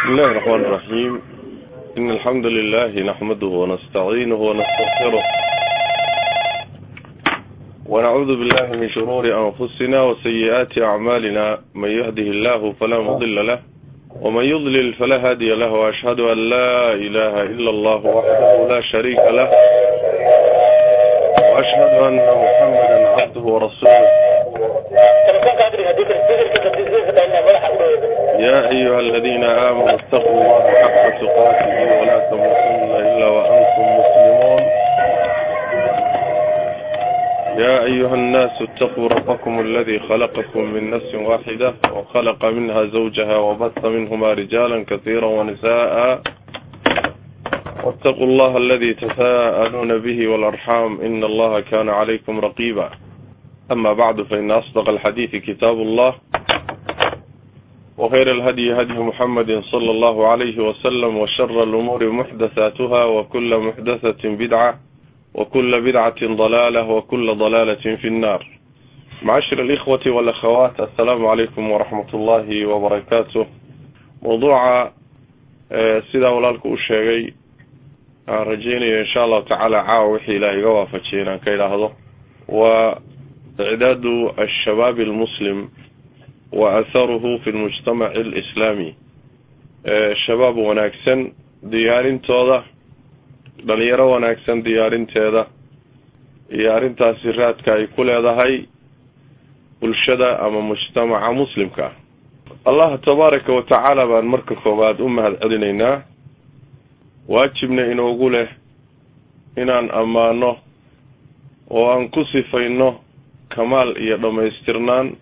بسم الله الرحمن الرحيم إن الحمد لله نحمده ونستعينه ونستغفره ونعوذ بالله من شرور أنفسنا وسيئات أعمالنا من يهده الله فلا مضل له ومن يضلل فلا هادي له وأشهد أن لا إله إلا الله وحده لا شريك له وأشهد أن محمدا عبده ورسوله يا أيها الذين آمنوا اتقوا الله حق تقاته ولا تموتن إلا وأنتم مسلمون يا أيها الناس اتقوا ربكم الذي خلقكم من نفس واحدة وخلق منها زوجها وبث منهما رجالا كثيرا ونساء واتقوا الله الذي تساءلون به والأرحام إن الله كان عليكم رقيبا أما بعد فإن أصدق الحديث كتاب الله وخير الهدي هدي محمد صلى الله عليه وسلم وشر الأمور محدثاتها وكل محدثة بدعة وكل بدعة ضلالة وكل ضلالة في النار معاشر الإخوة والأخوات السلام عليكم ورحمة الله وبركاته موضوع سيدا ولالك الشيغي رجيني إن شاء الله تعالى عاوحي إلهي وافجينا كي لهذا وإعداد الشباب المسلم وأثره في المجتمع الإسلامي shabaab wanaagsan diyaarintooda dhalinyaro wanaagsan diyaarinteeda iyo arrintaasi raadka ay ku leedahay bulshada ama mujtamaca muslimka ah allah tabaaraka wa tacaala baan marka koowaad u mahad celinaynaa waajibna inoogu leh inaan ammaano oo aan ku sifayno kamaal iyo dhammaystirnaan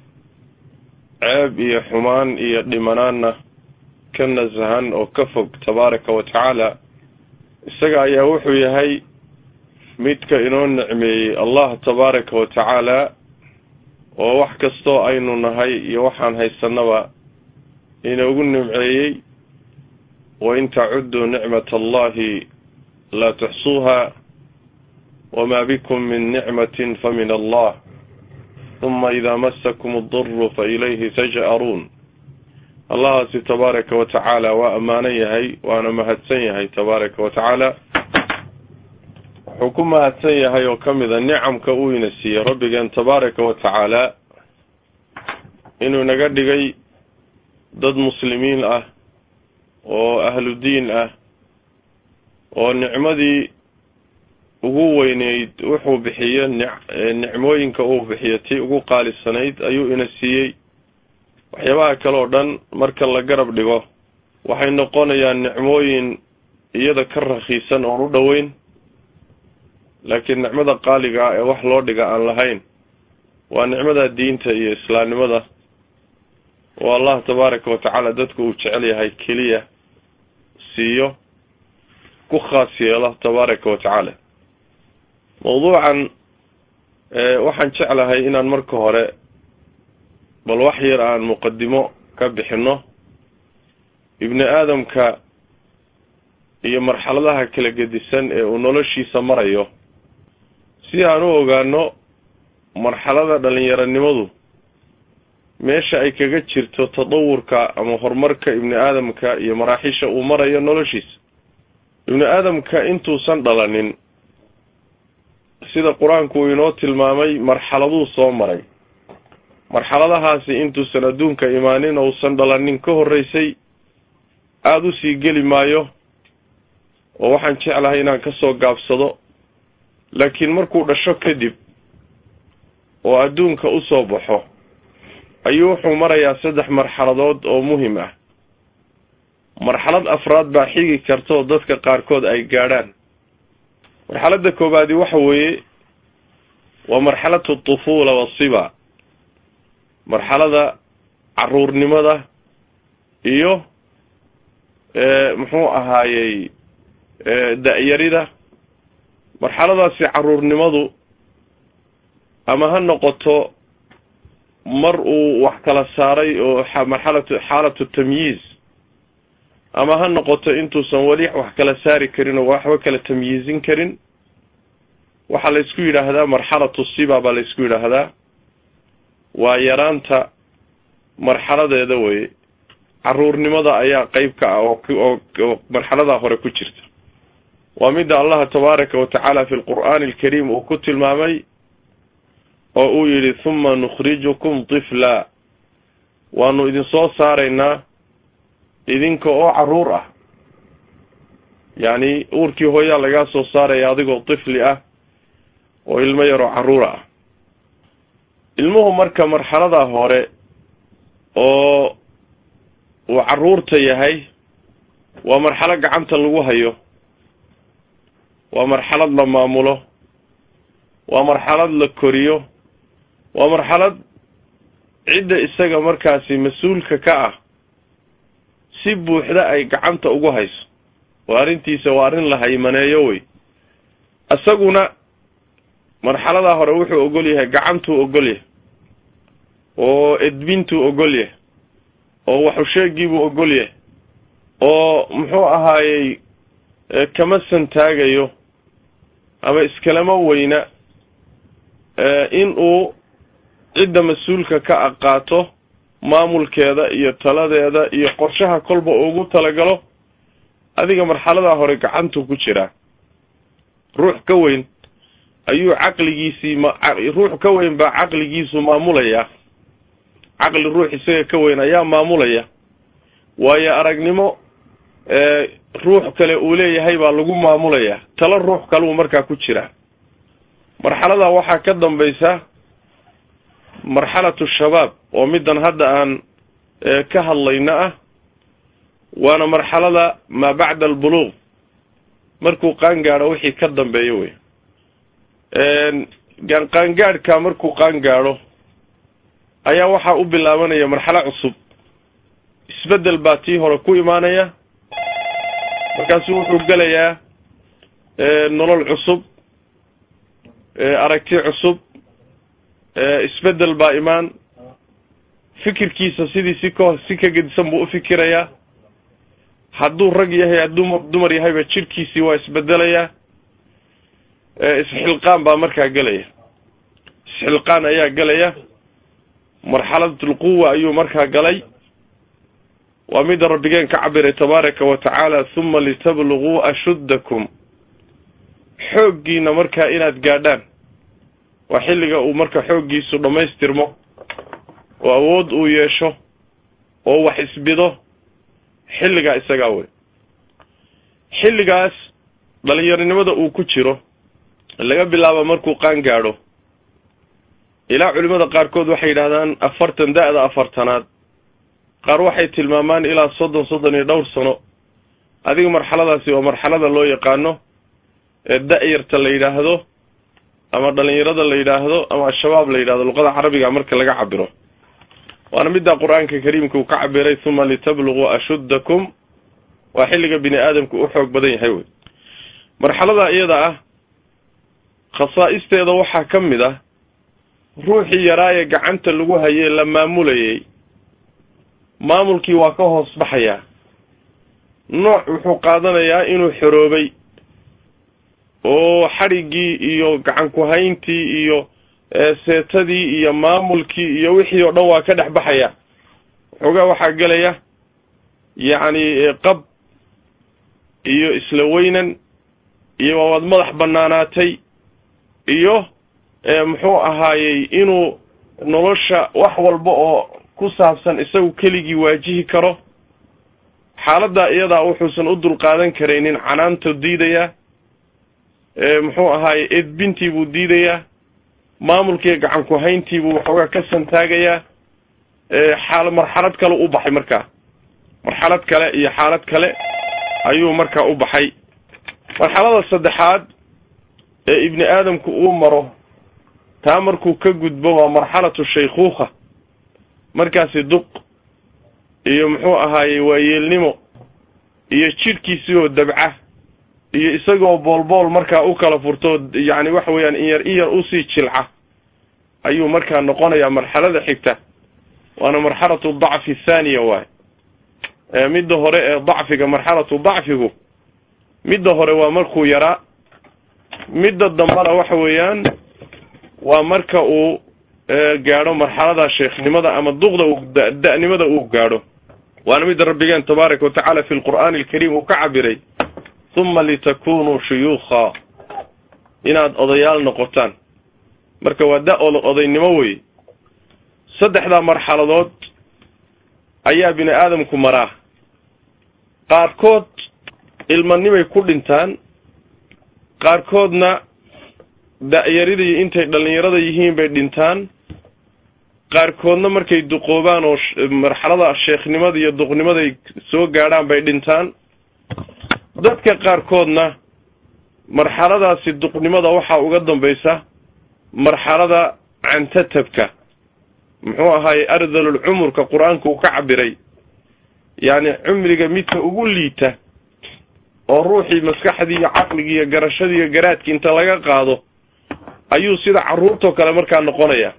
ceeb iyo xumaan iyo dhimanaanna ka nasahan oo ka fog tabaaraka wa tacaala isaga ayaa wuxuu yahay midka inoo nicmeeyey allah tabaaraka wa tacaala oo wax kastoo aynu nahay iyo waxaan haysanaba inoogu nimceeyey wain tacudduu nicmat allahi laa tuxsuuha wamaa bikum min nicmatin fa min allah uma idaa masakum aduru fa ilayhi taj'aruun allahaasi tabaaraka wa tacaala waa ammaanan yahay waana mahadsan yahay tabaaraka wa tacaala wuxuu ku mahadsan yahay oo ka mid a nicamka uu ina siiyey rabbigeen tabaaraka wa tacaala inuu naga dhigay dad muslimiin ah oo ahlu diin ah oo nicmadii ugu weyneyd wuxuu bixiyo nicmooyinka uu bixiyo tii ugu qaalisanayd ayuu ina siiyey waxyaabaha kale oo dhan marka la garab dhigo waxay noqonayaan nicmooyin iyada ka rakiisan oon u dhoweyn laakiin nicmada qaaliga ah ee wax loo dhiga aan lahayn waa nicmada diinta iyo islaamnimada oo allah tabaaraka wa tacaala dadku uu jecel yahay keliya siiyo ku khaas yeelo tabaaraka wa tacaala mawduucan waxaan jeclahay inaan marka hore bal wax yar aan muqadimo ka bixino ibni aadamka iyo marxaladaha kala gedisan ee uu noloshiisa marayo si aan u ogaano marxalada dhalinyaronimadu meesha ay kaga jirto tadawurka ama horumarka ibni aadamka iyo maraaxisha uu marayo noloshiisa ibni aadamka intuusan dhalanin sida qur-aanku uu inoo tilmaamay marxaladuu soo maray marxaladahaasi intuusan adduunka imaanin ousan dhalanin ka horreysay aada usii geli maayo oo waxaan jeclahay inaan kasoo gaabsado laakiin markuu dhasho kadib oo adduunka usoo baxo ayuu wuxuu marayaa saddex marxaladood oo muhim ah marxalad afraad baa xigi karta oo dadka qaarkood ay gaadhaan marxaladda koobaadi waxa weeye waa marxalatu tufuula wasiba marxalada caruurnimada iyo muxuu ahaayey da-yarida marxaladaasi caruurnimadu ama ha noqoto mar uu wax kala saaray oo marxalatu xaalatu tamyiiz ama ha noqoto intuusan weli wax kala saari karin oo waxba kala tamyiizin karin waxaa la isku yidhaahdaa marxalatu siba baa la isku yidhaahdaa waa yaraanta marxaladeeda weye caruurnimada ayaa qeyb ka ah oo marxaladaa hore ku jirta waa midda allaha tabaaraka wa tacaala fi lqur'aani alkariim uu ku tilmaamay oo uu yidhi huma nukhrijukum tifla waanu idin soo saaraynaa idinka oo caruur ah yacni uurkii hooyaa lagaa soo saaraya adigoo tifli ah oo ilmo yaroo caruura ah ilmuhu marka marxaladaa hore oo uu caruurta yahay waa marxalo gacanta lagu hayo waa marxalad la maamulo waa marxalad la koriyo waa marxalad cidda isaga markaasi mas-uulka ka ah si buuxda ay gacanta ugu hayso oo arrintiisa waa arrin la haymaneeyo wey isaguna marxaladaa hore wuxuu ogol yahay gacantuu ogol yahay oo edbintuu ogol yahay oo waxusheegiibuu ogol yahay oo muxuu ahaayey kama santaagayo ama iskalama weyna in uu cidda mas-uulka ka aqaato maamulkeeda iyo taladeeda iyo qorshaha kolba ugu talagalo adiga marxaladaa hore gacantuu ku jiraa ruux ka weyn ayuu caqligiisii ma ruux ka weyn baa caqligiisu maamulaya caqli ruux isaga ka weyn ayaa maamulaya waayo aragnimo ruux kale uu leeyahay baa lagu maamulaya talo ruux kaleu markaa ku jiraa marxaladaa waxaa ka dambaysa marxalatu shabaab oo middan hadda aan ka hadlayna ah waana marxalada maa bacda albuluuq markuu qaangaadho wixii ka dambeeyo wey qaangaadhka markuu qaangaadho ayaa waxaa u bilaabanaya marxalo cusub isbeddel baa tii hore ku imaanaya markaasu wuxuu gelayaa nolol cusub aragti cusub isbeddel baa imaan fikirkiisa sidii si ka si ka gedisan buu ufikirayaa hadduu rag yahay hadduu dumar yahayba jidhkiisii waa isbedelayaa isxilqaan baa markaa gelaya isxilqaan ayaa gelaya marxalatulquwa ayuu markaa galay waa midda rabbigeen ka cabiray tabaaraka wa tacaala huma litabluguu ashuddakum xooggiina markaa inaad gaadhaan waa xilliga uu marka xooggiisu dhammaystirmo oo awood uu yeesho oo wax isbido xilligaa isagaa wey xilligaas dhalinyaronimada uu ku jiro laga bilaabo markuu qaan gaadho ilaa culimada qaarkood waxay yidhahdaan afartan da-da afartanaad qaar waxay tilmaamaan ilaa soddon soddon iyo dhowr sano adiga marxaladaasi waa marxalada loo yaqaano ee da-yarta la yidhaahdo ama dhalinyarada la yidhaahdo ama al-shabaab la yidhahdo luqada carabiga marka laga cabiro waana middaa qur-aanka kariimka uu ka cabiray huma litabluguu ashuddakum waa xilliga bini aadamku u xoog badan yahay wey marxalada iyada ah khasaa-isteeda waxaa ka mid ah ruuxii yaraaye gacanta lagu hayee la maamulayay maamulkii waa ka hoos baxayaa nooc wuxuu qaadanayaa inuu xoroobay oo xadhiggii iyo gacan ku-hayntii iyo seetadii iyo maamulkii iyo wixii oo dhan waa ka dhex baxaya waxoogaa waxaa gelaya yacni qab iyo isla weynan iyo waawaad madax banaanaatay iyo muxuu ahaayey inuu nolosha wax walba oo ku saabsan isagu keligii waajihi karo xaaladdaa iyadaa wuxuusan u dulqaadan karaynin canaantu diidayaa muxuu ahaaye edbintii buu diidayaa maamulkiiyo gacan ku-hayntii buu waxoogaa ka santaagayaa xaal marxalad kale u baxay markaa marxalad kale iyo xaalad kale ayuu markaa u baxay marxalada saddexaad ee ibni aadamku uu maro taa markuu ka gudbo waa marxalatu shaykhuukha markaasi duq iyo muxuu ahaayey waayeelnimo iyo jidhkiisii oo dabca iyo isagoo boolbool markaa u kala furto yacni waxa weeyaan in yar in yar usii jilca ayuu markaa noqonayaa marxalada xigta waana marxalatu dacfi thaaniya waay midda hore ee dacfiga marxalatu dacfigu midda hore waa markuu yaraa midda dambana waxa weeyaan waa marka uu gaadho marxalada sheekhnimada ama duqda uu da-nimada uu gaadho waana midda rabbigeen tabaaraka wa tacaala fi lqur'aani alkariim uu ka cabiray huma litakunuu shuyuukha inaad odayaal noqotaan marka waa da odaynimo wey saddexdaa marxaladood ayaa bini aadamku maraa qaarkood ilmanimay ku dhintaan qaarkoodna da-yaridii intay dhallinyarada yihiin bay dhintaan qaarkoodna markay duqoobaan oo marxalada sheekhnimada iyo duqnimaday soo gaadhaan bay dhintaan dadka qaarkoodna marxaladaasi duqnimada waxaa uga dambaysa marxalada cantatabka muxuu ahaaye ardalul cumurka qur-aanka uu ka cabiray yacni cumriga midka ugu liita oo ruuxii maskaxdii iyo caqligii iyo garashadii iyo garaadkii inta laga qaado ayuu sida carruurtoo kale markaa noqonaya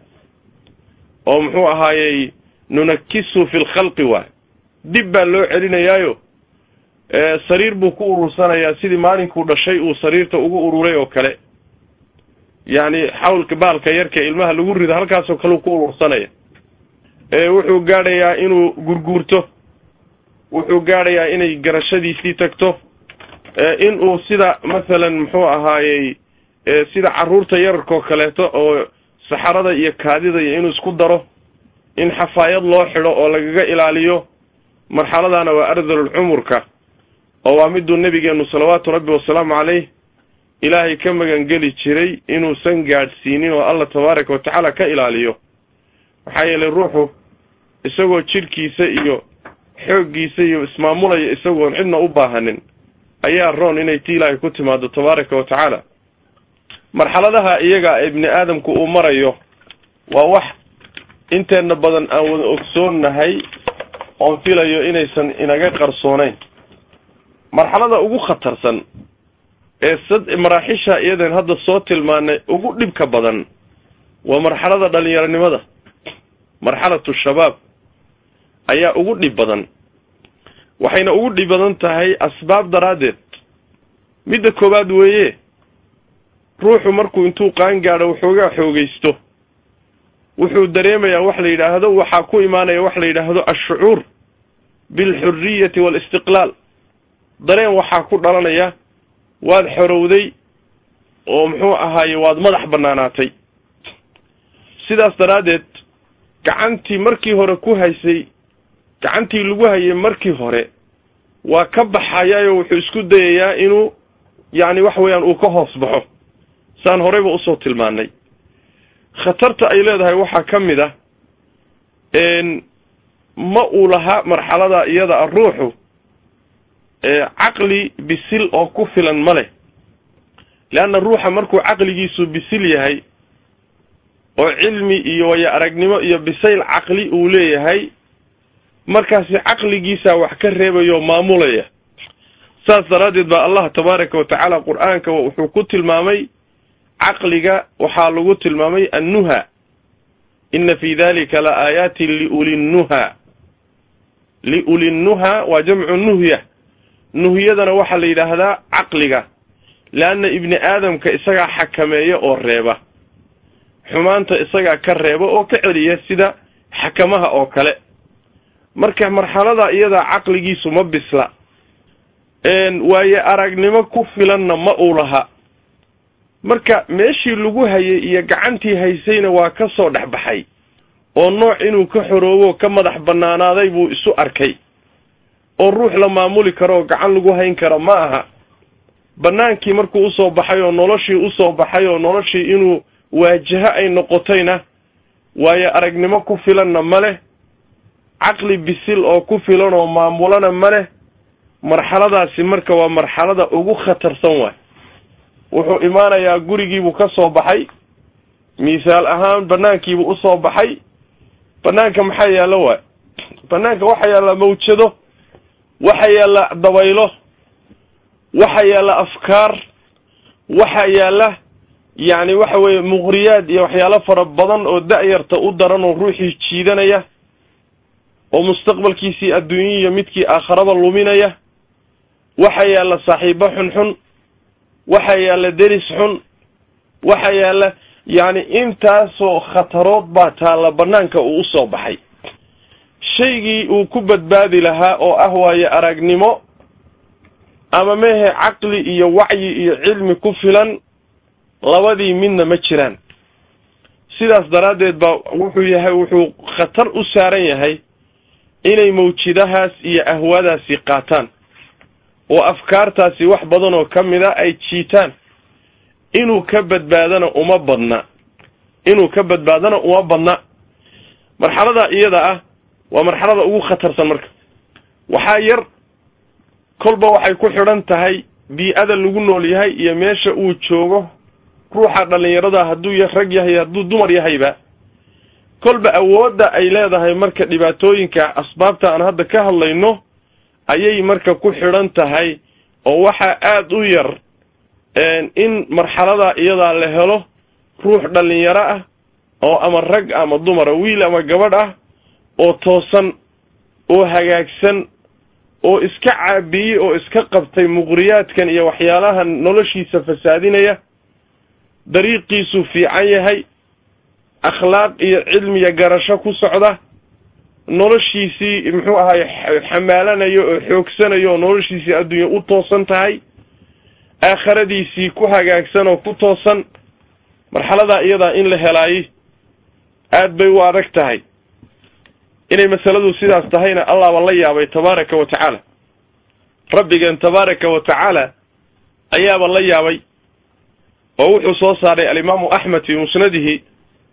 oo muxuu ahaayey nunakisu fi lkhalqi waay dib baa loo celinayaayo sariir buu ku urursanayaa sidii maalinkuu dhashay uu sariirta ugu ururay oo kale yacni xawlka baalka yarka ilmaha lagu rido halkaasoo kale uu ku urursanaya wuxuu gaadhayaa inuu gurguurto wuxuu gaadhayaa inay garashadiisii tagto inuu sida masalan muxuu ahaayey sida carruurta yararkoo kaleeto oo saxarada iyo kaadida iyo inuu isku daro in xafaayad loo xidho oo lagaga ilaaliyo marxaladana waa ardalul cumurka oo waa miduu nebigeenu salawaatu rabbi wasalaamu caleyh ilaahay ka magangeli jiray inuusan gaadhsiinin oo allah tabaaraka wa tacaala ka ilaaliyo maxaa yeelay ruuxu isagoo jidhkiisa iyo xooggiisa iyo ismaamulaya isagoon cidna u baahanin ayaa roon inay ti ilaahay ku timaado tabaaraka wa tacaala marxaladaha iyaga ibni aadamku uu marayo waa wax inteena badan aan wada ogsoonnahay oon filayo inaysan inaga qarsoonayn marxalada ugu khatarsan ee sad maraaxisha iyadan hadda soo tilmaanay ugu dhibka badan waa marxalada dhalinyaronimada marxalatu shabaab ayaa ugu dhib badan waxayna ugu dhib badan tahay asbaab daraaddeed midda koowaad weeye ruuxu markuu intuu qaan gaadho waxoogaa xoogaysto wuxuu dareemayaa wax la yidhaahdo waxaa ku imaanaya wax la yidhaahdo ashucuur bilxuriyati waalistiqlaal dareen waxaa ku dhalanaya waad xorowday oo muxuu ahaaye waad madax bannaanaatay sidaas daraaddeed gacantii markii hore ku haysay gacantii lagu hayay markii hore waa ka baxayaayoo wuxuu isku dayayaa inuu yacni wax weeyaan uu ka hoos baxo saan horeyba usoo tilmaanay khatarta ay leedahay waxaa ka mid ah ma uu laha marxalada iyada a ruuxu caqli bisil oo ku filan ma leh leanna ruuxa markuu caqligiisu bisil yahay oo cilmi iyo waya aragnimo iyo bisayl caqli uu leeyahay markaasi caqligiisaa wax ka reebayo maamulaya saas daraaddeed baa allah tabaaraka wa tacaala qur-aanka wuxuu ku tilmaamay caqliga waxaa lagu tilmaamay annuha ina fi dalika la aayaatin liulinnuha liulinnuha waa jamcu nuhya nuhyadana waxaa la yidhaahdaa caqliga leanna ibni aadamka isagaa xakameeya oo reeba xumaanta isagaa ka reeba oo ka celiya sida xakamaha oo kale marka marxalada iyadaa caqligiisu ma bisla waaye aragnimo ku filanna ma uu laha marka meeshii lagu hayay iyo gacantii haysayna waa ka soo dhex baxay oo nooc inuu ka xoroobo ka madax bannaanaaday buu isu arkay oo ruux la maamuli karo oo gacan lagu hayn karo ma aha bannaankii markuu usoo baxay oo noloshii usoo baxay oo noloshii inuu waajaho ay noqotayna waayo aragnimo ku filanna ma leh caqli bisil oo ku filan oo maamulana ma leh marxaladaasi marka waa marxalada ugu khatarsan waay wuxuu imaanayaa gurigiibuu ka soo baxay misaal ahaan banaankiibuu usoo baxay banaanka maxaa yaallo waay banaanka waxaa yaalla mawjado waxaa yaalla dabaylo waxaa yaalla afkaar waxaa yaalla yacni waxa weeye muqriyaad iyo waxyaalo fara badan oo da-yarta u daran oo ruuxii jiidanaya oo mustaqbalkiisii adduunya iyo midkii aakharaba luminaya waxaa yaalla saaxiibo xunxun waxaa yaalla deris xun waxaa yaalla yacni intaasoo khatarood baa taalla banaanka uu usoo baxay shaygii uu ku badbaadi lahaa oo ah waaye aragnimo ama mehe caqli iyo wacyi iyo cilmi ku filan labadii midna ma jiraan sidaas daraaddeed baa wuxuu yahay wuxuu khatar u saaran yahay inay mawjidahaas iyo ahwaadaasi qaataan oo afkaartaasi wax badan oo ka mid a ay jiitaan inuu ka badbaadana uma badna inuu ka badbaadana uma badna marxalada iyada ah waa marxalada ugu khatarsan marka waxaa yar kolba waxay ku xidhan tahay bii-ada lagu nool yahay iyo meesha uu joogo ruuxa dhallinyarada hadduu y rag yahay hadduu dumar yahayba kolba awoodda ay leedahay marka dhibaatooyinka asbaabta aan hadda ka hadlayno ayay marka ku xidhan tahay oo waxaa aada u yar in marxalada iyadaa la helo ruux dhallinyaro ah oo ama rag ama dumara wiil ama gabadh ah oo toosan oo hagaagsan oo iska caabiyey oo iska qabtay muqriyaadkan iyo waxyaalahan noloshiisa fasaadinaya dariiqiisuu fiican yahay akhlaaq iyo cilmiya garasho ku socda noloshiisii muxuu ahaay xamaalanayo oo xoogsanayo oo noloshiisii adduunya u toosan tahay aakhiradiisii ku hagaagsan oo ku toosan marxaladaa iyadaa in la helaayey aad bay u adag tahay inay masaladu sidaas tahayna allah baa la yaabay tabaaraka wa tacaala rabbigeen tabaaraka wa tacaala ayaaba la yaabay oo wuxuu soo saaray alimaamu axmed fii musnadihi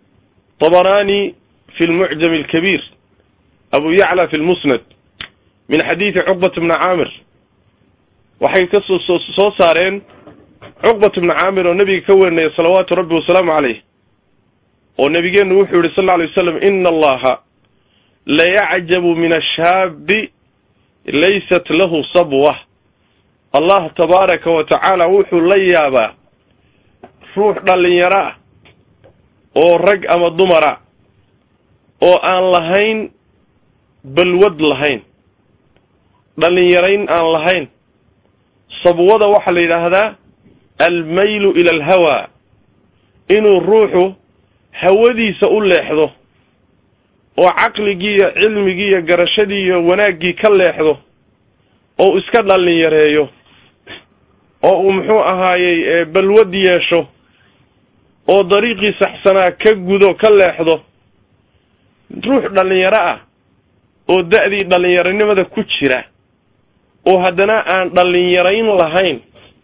طbrani fi lmucjam اlkabiir abu yacla fi lmusnad min xadiidi cuqbat bni caamir waxay kasoo soo saareen cuqbat bni caamir oo nebiga ka werinaya salawaatu rabbi wasalaamu caleyh oo nebigeenu wuxuu yihi sal lla alay waslam ina allaha layacjabu min ashaabi laysat lahu sabwa allah tabaaraka wa tacaala wuxuu la yaabaa ruux dhallinyaro ah oo rag ama dumara oo aan lahayn balwad lahayn dhallinyarayn aan lahayn sabwada waxaa la yidhaahdaa almaylu ila alhawaa inuu ruuxu hawadiisa u leexdo oo caqligii iyo cilmigii iyo garashadii iyo wanaaggii ka leexdo oo iska dhallinyareeyo oo uu muxuu ahaayey balwad yeesho oo dariiqii saxsanaa ka gudo ka leexdo ruux dhallinyaro ah oo da-dii dhallinyaronimada ku jira oo haddana aan dhallinyarayn lahayn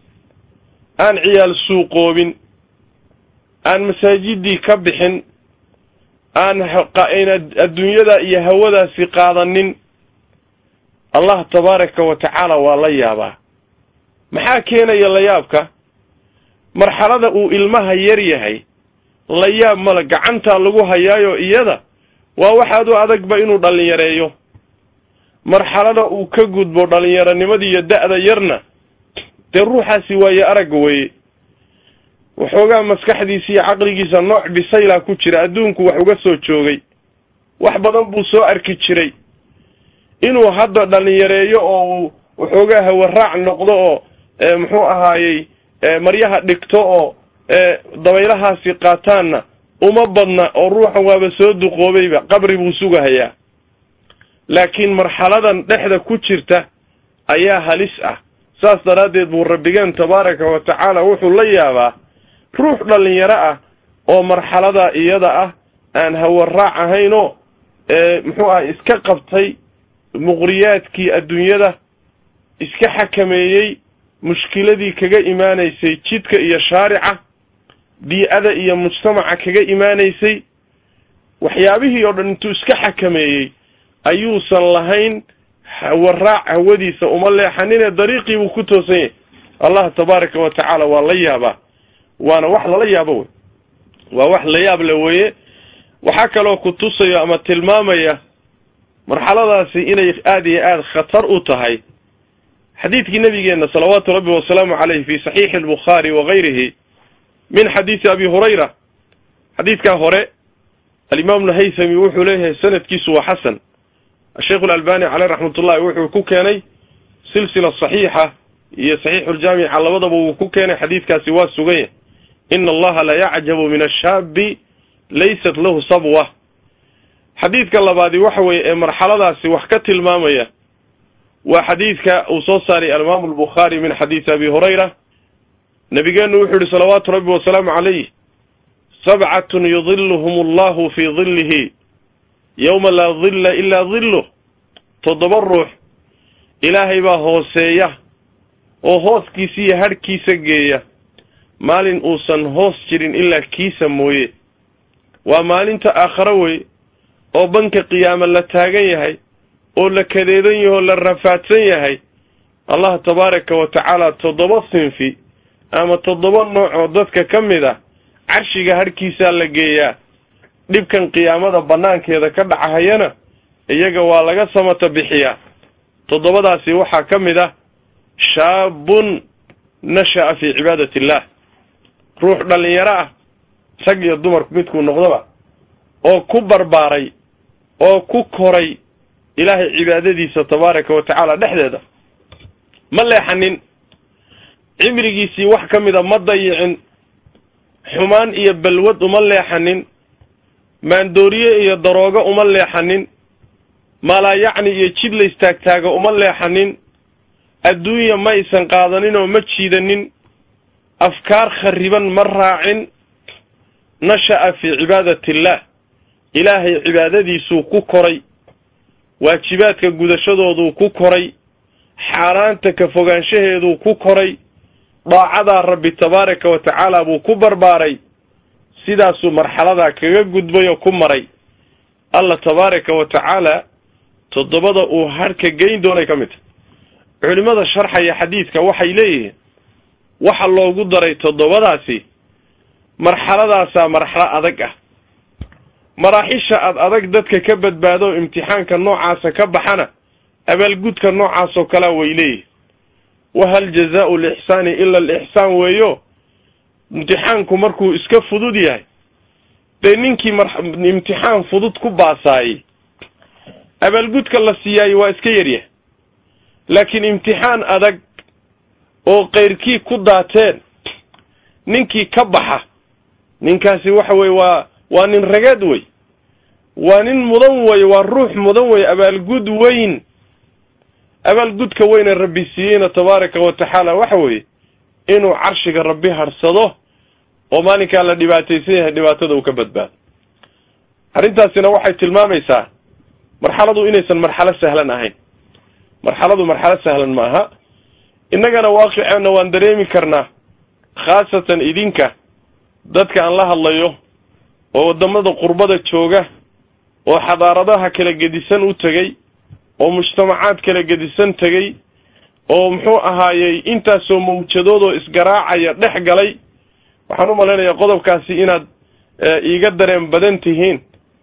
aan ciyaal suuqoobin aan masaajidii ka bixin aan adduunyada iyo hawadaasi qaadanin allah tabaaraka wa tacaala waa la yaabaa maxaa keenaya layaabka marxalada uu ilmaha yar yahay la yaab male gacantaa lagu hayaayo iyada waa waxaad u adagba inuu dhallinyareeyo marxalada uu ka gudbo dhallinyaronimada iyo da-da yarna dee ruuxaasi waaye aragga weeye waxoogaa maskaxdiisa iyo caqligiisa nooc bisaylaa ku jira adduunku wax uga soo joogay wax badan buu soo arki jiray inuu hadda dhallinyareeyo oo uu waxoogaa hawaraac noqdo oo muxuu ahaayey maryaha dhigto oo dabaylahaasi qaataanna uma badna oo ruuxan waaba soo duqoobayba qabri buu sugahayaa laakiin marxaladan dhexda ku jirta ayaa halis ah saas daraaddeed buu rabbigeen tabaaraka wa tacaala wuxuu la yaabaa ruux dhallinyaro ah oo marxalada iyada ah aan hawaraac ahaynoo muxuu ah iska qabtay muqriyaadkii adduunyada iska xakameeyey mushkiladii kaga imaanaysay jidka iyo shaarica bii-ada iyo mujtamaca kaga imaanaysay waxyaabihii oo dhan intuu iska xakameeyey ayuusan lahayn hawaraac hawadiisa uma leexanine dariiqii buu ku toosan yahay allah tabaaraka wa tacaala waa la yaabaa waana wax lala yaabo wey waa wax la yaab le weeye waxaa kaloo ku tusayo ama tilmaamaya marxaladaasi inay aada iyo aada khatar u tahay xadiidkii nabigeena salawaatu rabbi wasalaamu caleyh fi saxiixi albukhaari wa gayrihi min xadiidi abi hurayra xadiidkaa hore alimaam lhaythami wuxuu leeyahay sanadkiisu waa xasan asheikh alalbani caleyh raxmat ullahi wuxuu ku keenay silsila saxiixa iyo saxiixu ljaamica labadaba wuu ku keenay xadiidkaasi waa sugan yahy ina allaha la yacjabu min ashaabi laysat lahu sabwa xadiidka labaadi waxa weeye ee marxaladaasi wax ka tilmaamaya waa xadiidka uu soo saaray alimaamu albukhaari min xadiisi abi hurayra nabigeenu wuxuu yihi salawaatu rabbi wasalaamu calayh sabcatun yudiluhum allahu fii dillihi yowma laa dilla ilaa dilluh toddoba ruux ilaahay baa hooseeya oo hooskiisa iyo hadhkiisa geeya maalin uusan hoos jirin ilaa kiisa mooye waa maalinta aakhare wey oo banka qiyaama la taagan yahay oo la kadeedan yahay oo la rafaadsan yahay allah tabaaraka wa tacaala toddoba sinfi ama toddoba nooc oo dadka ka mid ah carshiga hadhkiisaa la geeyaa dhibkan qiyaamada bannaankeeda ka dhacahayana iyaga waa laga samata bixiyaa toddobadaasi waxaa ka mid ah shaabun nasha'a fii cibaadati illah ruux dhallinyaro ah rag iyo dumarku midkuu noqdoba oo ku barbaaray oo ku koray ilaahay cibaadadiisa tabaaraka wa tacaala dhexdeeda ma leexanin cimrigiisii wax ka mida ma dayicin xumaan iyo balwad uma leexanin maandooriye iyo daroogo uma leexanin malaayacni iyo jid la istaagtaago uma leexanin adduunya ma aysan qaadanin oo ma jiidanin afkaar khariban ma raacin nasha'a fii cibaadati illah ilaahay cibaadadiisuu ku koray waajibaadka gudashadooduu ku koray xaaraanta ka fogaanshaheeduu ku koray daacadaa rabbi tabaaraka wa tacaala buu ku barbaaray sidaasuu marxaladaa kaga gudbay oo ku maray allah tabaaraka wa tacaala toddobada uu harhka geyn doonay ka mid tahy culimmada sharxaya xadiidka waxay leeyihiin waxa loogu daray toddobadaasi marxaladaasaa marxalo adag ah maraaxisha ad adag dadka ka badbaado imtixaanka noocaasa ka baxana abaalgudka noocaasoo kalea way leeyihin wahal jazaau lixsaani ila alixsaan weeyo imtixaanku markuu iska fudud yahay dee ninkii mar imtixaan fudud ku baasaayey abaalgudka la siiyaayo waa iska yaryahay laakiin imtixaan adag oo keyrkii ku daateen ninkii ka baxa ninkaasi waxa weye waa waa nin ragaad wey waa nin mudan wey waa ruux mudan wey abaalgud weyn abaalgudka weyne rabbi siiyeyna tabaaraka wa tacaala waxa weeye inuu carshiga rabbi hadhsado oo maalinkaa la dhibaataysan yahay dhibaatada uu ka badbaado arrintaasina waxay tilmaamaysaa marxaladu inaysan marxalo sahlan ahayn marxaladu marxalo sahlan maaha innagana waaqiceenna waan dareemi karnaa khaasatan idinka dadka aan la hadlayo oo waddamada qurbada jooga oo xadaaradaha kala gedisan u tegey oo mujtamacaad kala gedisan tegey oo muxuu ahaayey intaasoo mawjadood oo isgaraacaya dhex galay waxaan u malaynayaa qodobkaasi inaad iiga dareen badan tihiin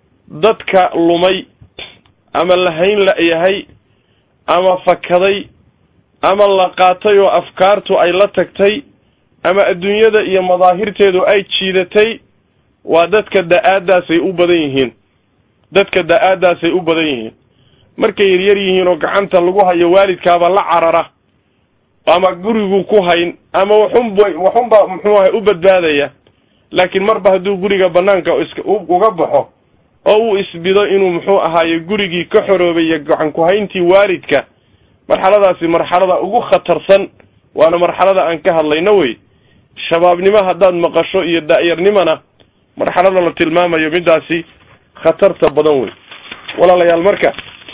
dadka lumay ama lahayn la-yahay ama fakaday ama la qaatay oo afkaartu ay la tagtay ama adduunyada iyo madaahirteedu ay jiidatay waa dadka da-aadaasay u badan yihiin dadka da-aadaasay u badan yihiin markay yaryar yihiin oo gacanta lagu hayo waalidkaaba la carara ama gurigu ku hayn ama waxunba waxunba muxuu ahay u badbaadaya laakiin marba hadduu guriga banaanka iska uga baxo oo uu isbido inuu muxuu ahaaye gurigii ka xoroobay iyo gacan ku-hayntii waalidka marxaladaasi marxalada ugu khatarsan waana marxalada aan ka hadlayno wey shabaabnimo haddaad maqasho iyo da-yarnimona marxalada la tilmaamayo midaasi khatarta badan wey walaalayaal marka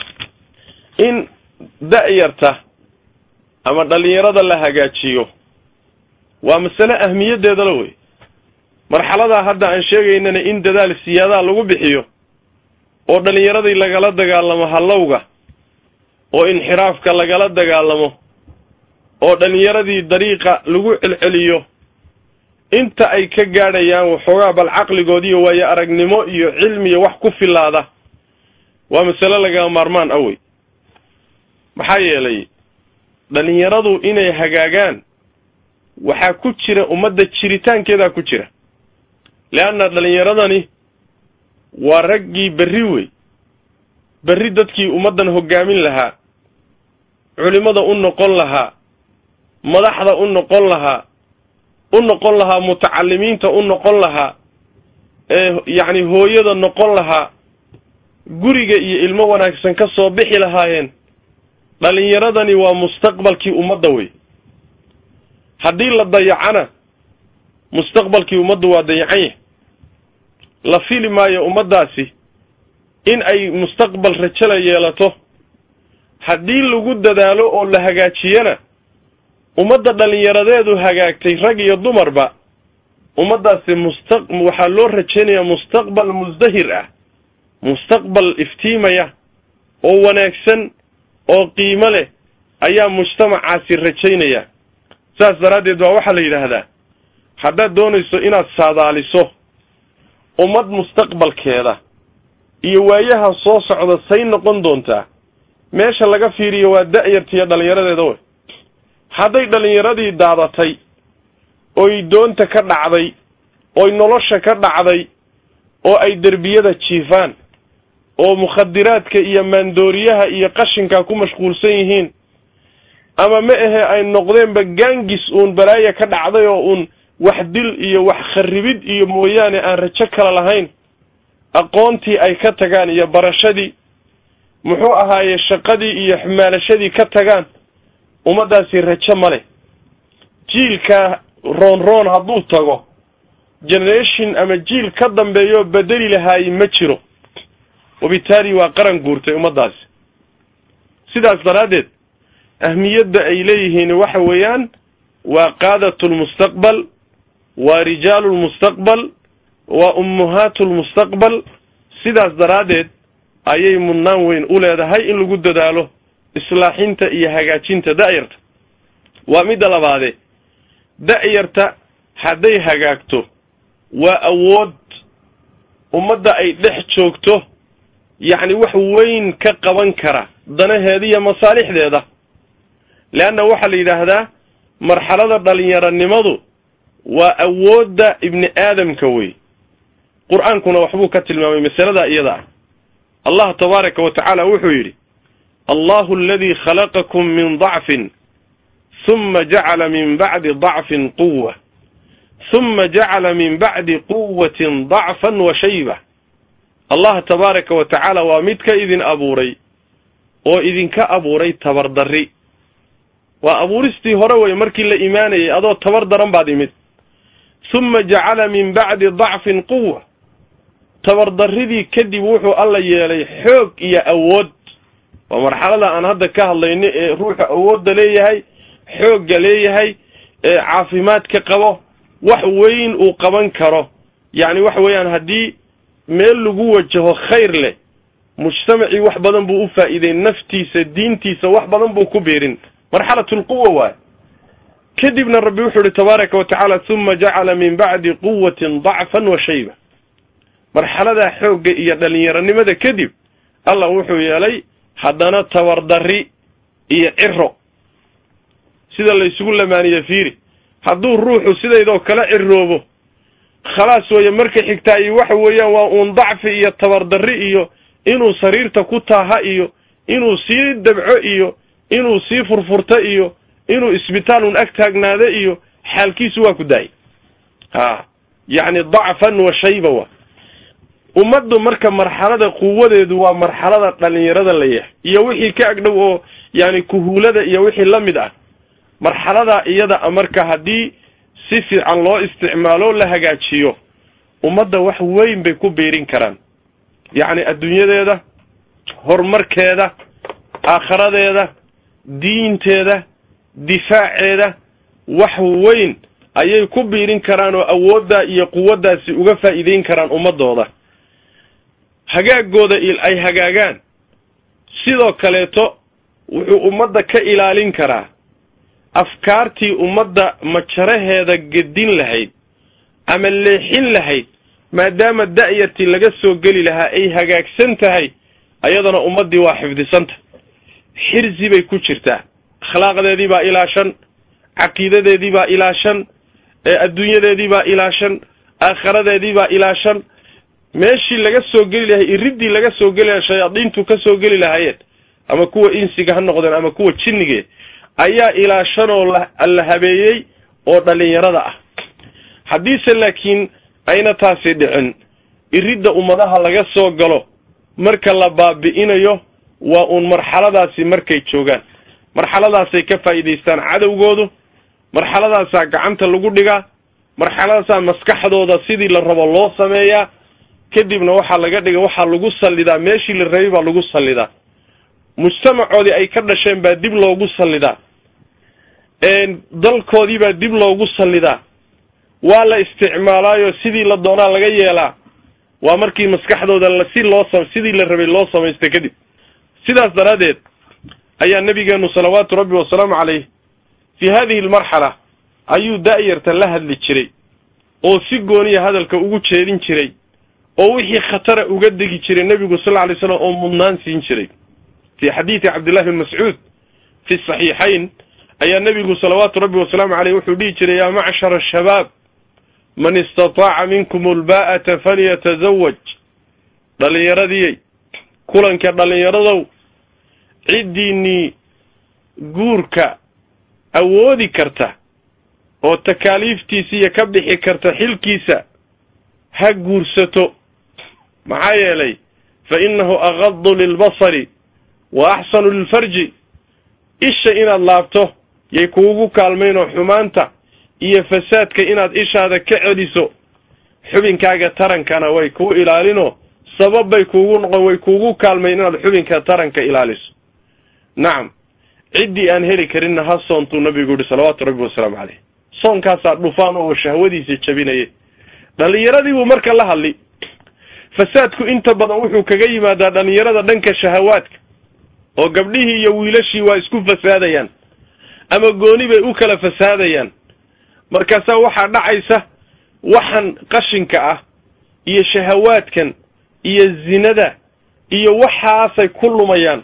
in da-yarta ama dhalinyarada la hagaajiyo waa masale ahmiyaddeedala wey marxaladaa hadda aan sheegaynana in dadaal siyaadaha lagu bixiyo oo dhalinyaradii lagala dagaalamo hallowga oo inxiraafka lagala dagaalamo oo dhalinyaradii dariiqa lagu celceliyo inta ay ka gaadhayaan waxoogaa bal caqligoodiiyo waayo aragnimo iyo cilmiyo wax ku filaada waa masale laga maarmaan ah wey maxaa yeelay dhalinyaradu inay hagaagaan waxaa ku jira ummadda jiritaankeedaa ku jira leanna dhalinyaradani waa raggii berri wey berri dadkii ummaddan hoggaamin lahaa culimada u noqon lahaa madaxda u noqon lahaa u noqon lahaa mutacalimiinta u noqon lahaa ee yacni hooyada noqon lahaa guriga iyo ilmo wanaagsan ka soo bixi lahaayeen dhallinyaradani waa mustaqbalkii ummadda wey haddii la dayacana mustaqbalkii ummaddu waa dayacan yahay la fili maayo ummaddaasi in ay mustaqbal rajala yeelato haddii lagu dadaalo oo la hagaajiyana ummadda dhallinyaradeedu hagaagtay rag iyo dumarba ummaddaasi musta waxaa loo rajaynayaa mustaqbal musdahir ah mustaqbal iftiimaya oo wanaagsan oo qiimo leh ayaa mujtamacaasi rajaynaya saas daraaddeed baa waxaa la yidhaahdaa haddaad doonayso inaad saadaaliso ummad mustaqbalkeeda iyo waayaha soo socda say noqon doontaa meesha laga fiiriyo waa da-yartiiyo dhallinyaradeeda wey hadday dhallinyaradii daadatay oy doonta ka dhacday oy nolosha ka dhacday oo ay derbiyada jiifaan oo mukhadiraadka iyo maandooriyaha iyo qashinka ku mashquulsan yihiin ama ma ahe ay noqdeenba gaangis uun balaaya ka dhacday oo uun wax dil iyo wax kharribid iyo mooyaane aan rajo kala lahayn aqoontii ay ka tagaan iyo barashadii muxuu ahaaye shaqadii iyo xumaalashadii ka tagaan ummaddaasi rajo ma leh jiilka roon roon hadduu tago generation ama jiil ka dambeeyo bedeli lahaaye ma jiro wabitaali waa qaran guurtay ummaddaasi sidaas daraaddeed ahmiyadda ay leeyihiin waxa weeyaan waa qaadatu lmustaqbal waa rijaalu lmustaqbal waa ummuhaatu lmustaqbal sidaas daraaddeed ayay mudnaan weyn u leedahay in lagu dadaalo islaaxinta iyo hagaajinta da-yarta waa midda labaade da-yarta hadday hagaagto waa awood ummadda ay dhex joogto yacni wax weyn ka qaban kara danaheeda iyo masaalixdeeda leanna waxaa la yidhaahdaa marxalada dhalinyaranimadu waa awoodda ibni aadamka wey qur-aankuna waxbuu ka tilmaamay masalada iyada ah allah tabaaraka wa tacaala wuxuu yidhi allahu aladii khalaqakum min dacfin huma jacala min bacdi dacfin quwa huma jacala min bacdi quwatin dacfan wa shayba allah tabaaraka wa tacaala waa mid ka idin abuuray oo idinka abuuray tabardarri waa abuuristii hore wey markii la imaanayay adoo tabar daran baad imid huma jacala min bacdi dacfin quwa tabardarridii kadib wuxuu alla yeelay xoog iyo awood waa marxalada aan hadda ka hadlayno ee ruuxa awoodda leeyahay xoogga leeyahay ee caafimaadka qabo wax weyn uu qaban karo yacni waxa weeyaan haddii meel lagu wajaho khayr leh mujtamacii wax badan buu u faa'iiday naftiisa diintiisa wax badan buu ku biirin marxalatu lquwa waay kadibna rabbi wuxuu ihi tabaaraka wa tacaala huma jacala min bacdi quwatin dacfan wa shayba marxaladaa xoogga iyo dhalinyaranimada kadib allah wuxuu yeelay haddana tabardarri iyo ciro sida la isugu lamaaniye fiiri hadduu ruuxu sidaydoo kala ciroobo khalaas weeye marka xigtaa iyo waxa weeyaan waa uun dacfi iyo tabardarri iyo inuu sariirta ku taaha iyo inuu sii dabco iyo inuu sii furfurto iyo inuu isbitaal un ag taagnaado iyo xaalkiisu waa ku daayay ha yacni dacfan wa shayba wa ummaddu marka marxalada quwadeedu waa marxalada dhalinyarada la yahay iyo wixii ka agdhow oo yani kuhuulada iyo wixii la mid ah marxaladaa iyada a marka haddii si fiican loo isticmaalo la hagaajiyo ummadda wax weyn bay ku biirin karaan yacni adduunyadeeda horumarkeeda aakharadeeda diinteeda difaaceeda wax weyn ayay ku biirin karaan oo awooddaa iyo quwaddaasi uga faa'iideyn karaan ummadooda hagaagooda ay hagaagaan sidoo kaleeto wuxuu ummadda ka ilaalin karaa afkaartii ummadda majaraheeda gedin lahayd ama leexin lahayd maadaama da'yartii laga soo geli lahaa ay hagaagsan tahay ayadana ummaddii waa xifdisanta xirsi bay ku jirtaa akhlaaqdeedii baa ilaashan caqiidadeedii baa ilaashan adduunyadeedii baa ilaashan aakharadeedii baa ilaashan meeshii laga soo geli lahay iriddii laga soo geli lahay shayaadiintu ka soo geli lahaayeen ama kuwa insiga ha noqdeen ama kuwa jinnige ayaa ilaashan oo la habeeyey oo dhalinyarada ah haddiise laakiin ayna taasi dhicin iridda ummadaha laga soo galo marka la baabi'inayo waa uun marxaladaasi markay joogaan marxaladaasay ka faa'iidaystaan cadowgoodu marxaladaasaa gacanta lagu dhigaa marxaladaasaa maskaxdooda sidii la rabo loo sameeyaa kadibna waxaa laga dhiga waxaa lagu sallidaa meeshii la rabay baa lagu sallidaa mujtamacoodii ay ka dhasheen baa dib loogu sallidaa dalkoodii baa dib loogu sallidaa waa la isticmaalaayo sidii la doonaa laga yeelaa waa markii maskaxdooda si loo sidii la rabay loo samaysta kadib sidaas daraaddeed ayaa nabigeenu salawaatu rabbi wasalaamu caleyh fi hadihi almarxala ayuu da'yarta la hadli jiray oo si gooniya hadalka ugu jeedin jiray oo wixii khatara uga degi jiray nebigu sal lla lay slam oo mudnaan siin jiray fi xadiidi cabdillahi bn mascuud fi saxiixayn ayaa nebigu salawaatu rabbi wasalaamu caleyh wuxuu dhihi jiray yaa macshara ashabaab man istataaca minkum ulbaa'ata falyatazawaj dhallinyaradii kulanka dhallinyaradow ciddiinnii guurka awoodi karta oo takaaliiftiisa iyo ka bixi karta xilkiisa ha guursato maxaa yeelay fa innahu aqadu lilbasari wa axsanu lilfarji isha inaad laabto yay kuugu kaalmaynoo xumaanta iyo fasaadka inaad ishaada ka celiso xubinkaaga tarankana way kuu ilaalinoo sabab bay kuugu noqon way kuugu kaalmayn inaad xubinka taranka ilaaliso nacam ciddii aan heli karinna ha soontuu nabigu yihi salawaatu rabbi wasalaamu caleyh soonkaasaa dhufaan oo shahwadiisa jabinaya dhallinyaradii buu marka la hadli fasaadku inta badan wuxuu kaga yimaadaa dhallinyarada dhanka shahawaadka oo gabdhihii iyo wiilashii waa isku fasaadayaan ama gooni bay u kala fasaadayaan markaasaa waxaa dhacaysa waxan qashinka ah iyo shahawaadkan iyo zinada iyo waxaasay ku lumayaan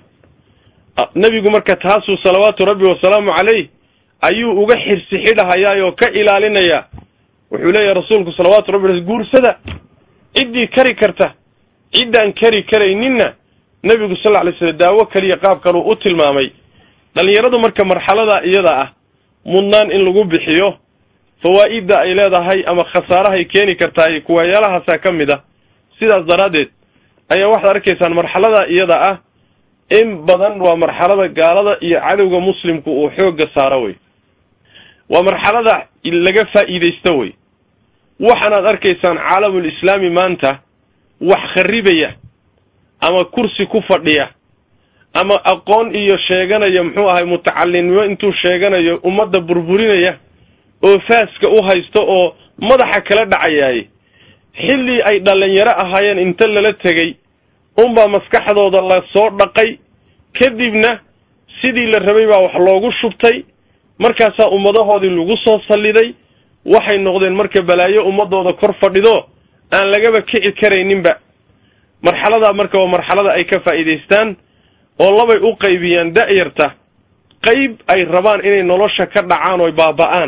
nebigu marka taasuu salawaatu rabbi wasalaamu caleyh ayuu uga xirsi xidhahayaa oo ka ilaalinayaa wuxuu leeyahay rasuulku salawaatu rabbi guursada ciddii kari karta ciddaan kari karayninna nebigu sal lla lay slam daawo kaliya qaab kaluu u tilmaamay dhallinyaradu marka marxalada iyada ah mudnaan in lagu bixiyo fawaa'idda ay leedahay ama khasaarahay keeni kartaay kuwayaalahaasa ka mid ah sidaas daraaddeed ayaa waxaad arkaysaan marxalada iyada ah in badan waa marxalada gaalada iyo cadowga muslimku uu xoogga saaro wey waa marxalada laga faa'iidaysto wey waxaanaad arkaysaan caalamul islaami maanta wax kharibaya ama kursi ku fadhiya ama aqoon iyo sheeganaya muxuu ahay mutacalinimo intuu sheeganayo ummadda burburinaya oo faaska u haysto oo madaxa kala dhacayaay xilli ay dhallinyaro ahaayeen inta lala tegey unbaa maskaxdooda la soo dhaqay kadibna sidii la rabay baa wax loogu shubtay markaasaa ummadahoodii lagu soo salliday waxay noqdeen marka balaayo ummadooda kor fadhido aan lagaba kici karayninba marxaladaa marka waa marxalada ay ka faa'iidaystaan oo labay u qaybiyaan da'yarta qayb ay rabaan inay nolosha ka dhacaan oy baaba'aan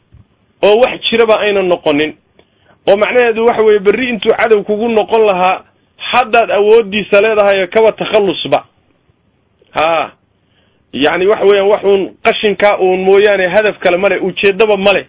oo wax jiraba aynan noqonin oo macnaheedu waxa weeye berri intuu cadow kugu noqon lahaa haddaad awooddiisa leedahay kaba takhallusba haa yacni waxa weeyaan wax uun qashinkaa uun mooyaane hadaf kale male ujeeddaba male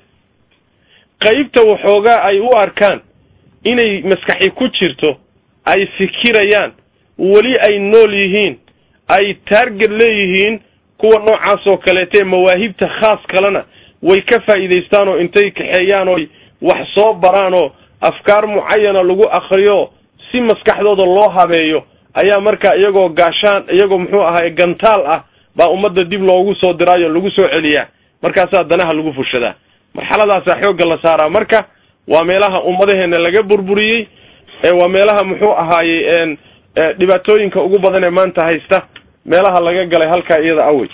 qaybta waxoogaa ay u arkaan inay maskaxi ku jirto ay fikirayaan weli ay nool yihiin ay taarget leeyihiin kuwa noocaas oo kaleeta ee mawaahibta khaas kalena way ka faa'iidaystaan oo intay kaxeeyaan oy wax soo baraan oo afkaar mucayana lagu akriyo si maskaxdooda loo habeeyo ayaa markaa iyagoo gaashaan iyagoo muxuu ahaay gantaal ah baa ummadda dib loogu soo diraayo lagu soo celiyaa markaasaa danaha lagu fushadaa marxaladaasaa xoogga la saaraa marka waa meelaha ummadaheena laga burburiyey waa meelaha muxuu ahaayey dhibaatooyinka ugu badan ee maanta haysta meelaha laga galay halkaa iyada awey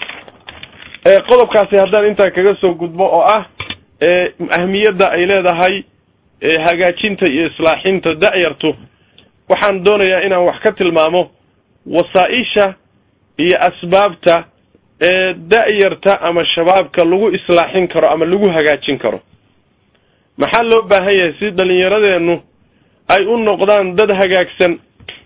qodobkaasi haddaan intaa kaga soo gudbo oo ah ahmiyadda ay leedahay hagaajinta iyo islaaxinta da'yartu waxaan doonayaa inaan wax ka tilmaamo wasaa-isha iyo asbaabta ee da'yarta ama shabaabka lagu islaaxin karo ama lagu hagaajin karo maxaa loo baahan yahay si dhallinyaradeennu ay u noqdaan dad hagaagsan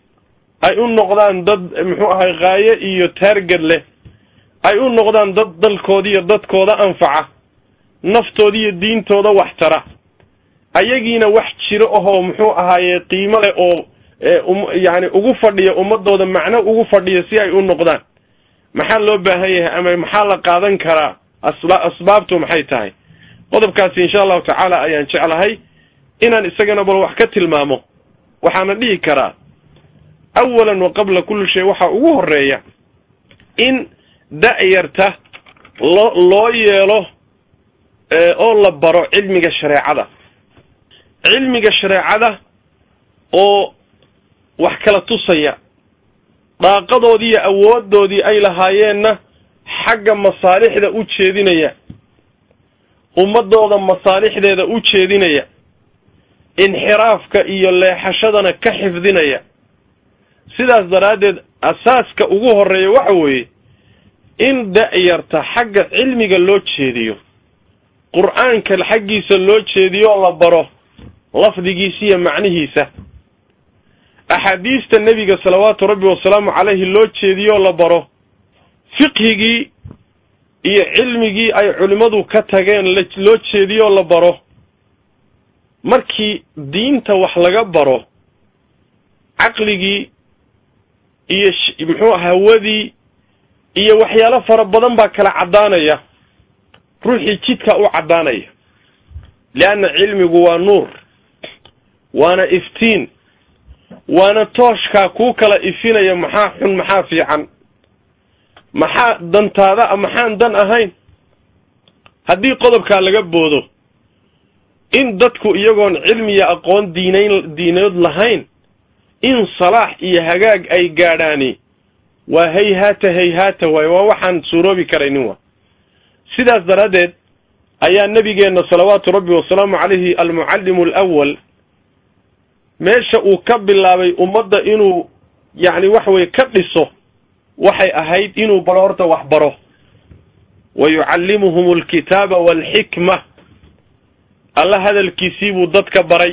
ay u noqdaan dad muxuu ahay qaayo iyo taarged leh ay u noqdaan dad dalkooda iyo dadkooda anfaca naftooda iyo diintooda wax tara ayagiina wax jiro ahoo muxuu ahaaye qiimo leh oo yani ugu fadhiya ummadooda macno ugu fadhiya si ay u noqdaan maxaa loo baahan yahay ama maxaa la qaadan karaa asba asbaabtu maxay tahay qodobkaasi insha allahu tacaala ayaan jeclahay inaan isagana bal wax ka tilmaamo waxaana dhihi karaa awalan wa qabla kulli shay waxaa ugu horeeya in da-yarta loo loo yeelo oo la baro cilmiga shareecada cilmiga shareecada oo wax kala tusaya daaqadoodii iyo awoodoodii ay lahaayeenna xagga masaalixda u jeedinaya ummadooda masaalixdeeda u jeedinaya inxiraafka iyo leexashadana ka xifdinaya sidaas daraaddeed asaaska ugu horeeya waxa weeye in da-yarta xagga cilmiga loo jeediyo qur-aanka xaggiisa loo jeediyo oo la baro lafdigiisa iyo macnihiisa axaadiista nebiga salawaatu rabbi wasalaamu calayhi loo jeediyo oo la baro fiqhigii iyo cilmigii ay culimmadu ka tageen loo jeediyo oo la baro markii diinta wax laga baro caqligii iyo muxuu hawadii iyo waxyaalo fara badan baa kala caddaanaya ruuxii jidka u caddaanaya leanna cilmigu waa nuur waana iftiin waana tooshkaa kuu kala ifinaya maxaa xun maxaa fiican maxaa dantaada maxaan dan ahayn haddii qodobkaa laga boodo in dadku iyagoon cilmiya aqoon diinayn diineed lahayn in salaax iyo hagaag ay gaadhaani waa hayhaata hayhaata waaye waa waxaan suuroobi karaynin wa sidaas daraaddeed ayaa nebigeenna salawaatu rabbi wasalaamu calayhi almucallimu alawal meesha uu ka bilaabay ummadda inuu yacni waxa weye ka dhiso waxay ahayd inuu baro horta wax baro wa yucallimuhum alkitaaba waalxikma alla hadalkiisii buu dadka baray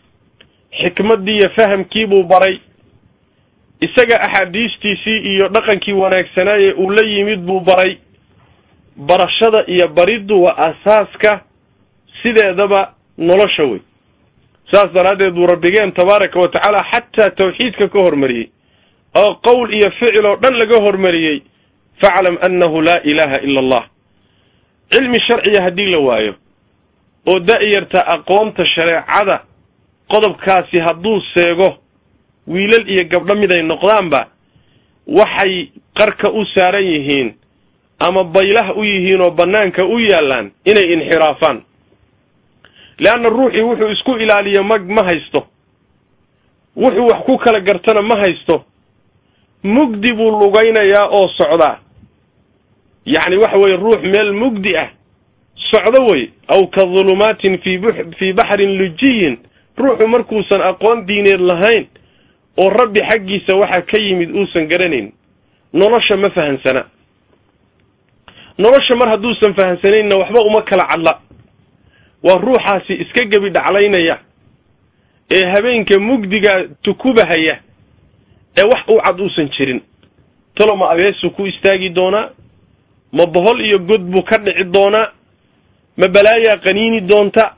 xikmaddii iyo fahamkiibuu baray isaga axaadiistiisii iyo dhaqankii wanaagsanaaye uu la yimid buu baray barashada iyo bariddu waa asaaska sideedaba nolosha wey saas daraaddeed buu rabbigeen tabaaraka wa tacaala xataa tawxiidka ka hormariyey oo qowl iyo ficil oo dhan laga hormariyey faclam annahu laa ilaaha ila allah cilmi sharciya haddii la waayo oo da-yarta aqoonta shareecada qodobkaasi hadduu seego wiilal iyo gabdho mid ay noqdaanba waxay qarka u saaran yihiin ama baylah u yihiin oo bannaanka u yaallaan inay inxiraafaan leanna ruuxii wuxuu isku ilaaliyo ma ma haysto wuxuu wax ku kala gartana ma haysto mugdi buu lugaynayaa oo socdaa yacni waxa weye ruux meel mugdi ah socdo wey aw ka dhulumaatin fi fii baxrin lujiyin ruuxu markuusan aqoon diineed lahayn oo rabbi xaggiisa waxa ka yimid uusan garanayn nolosha ma fahansana nolosha mar hadduusan fahansanayna waxba uma kala cadla waa ruuxaasi iska gebi dhaclaynaya ee habeenka mugdiga tukubahaya ee wax u cad uusan jirin talo ma abeesuu ku istaagi doonaa ma bohol iyo god buu ka dhici doonaa ma balaayaa qaniini doonta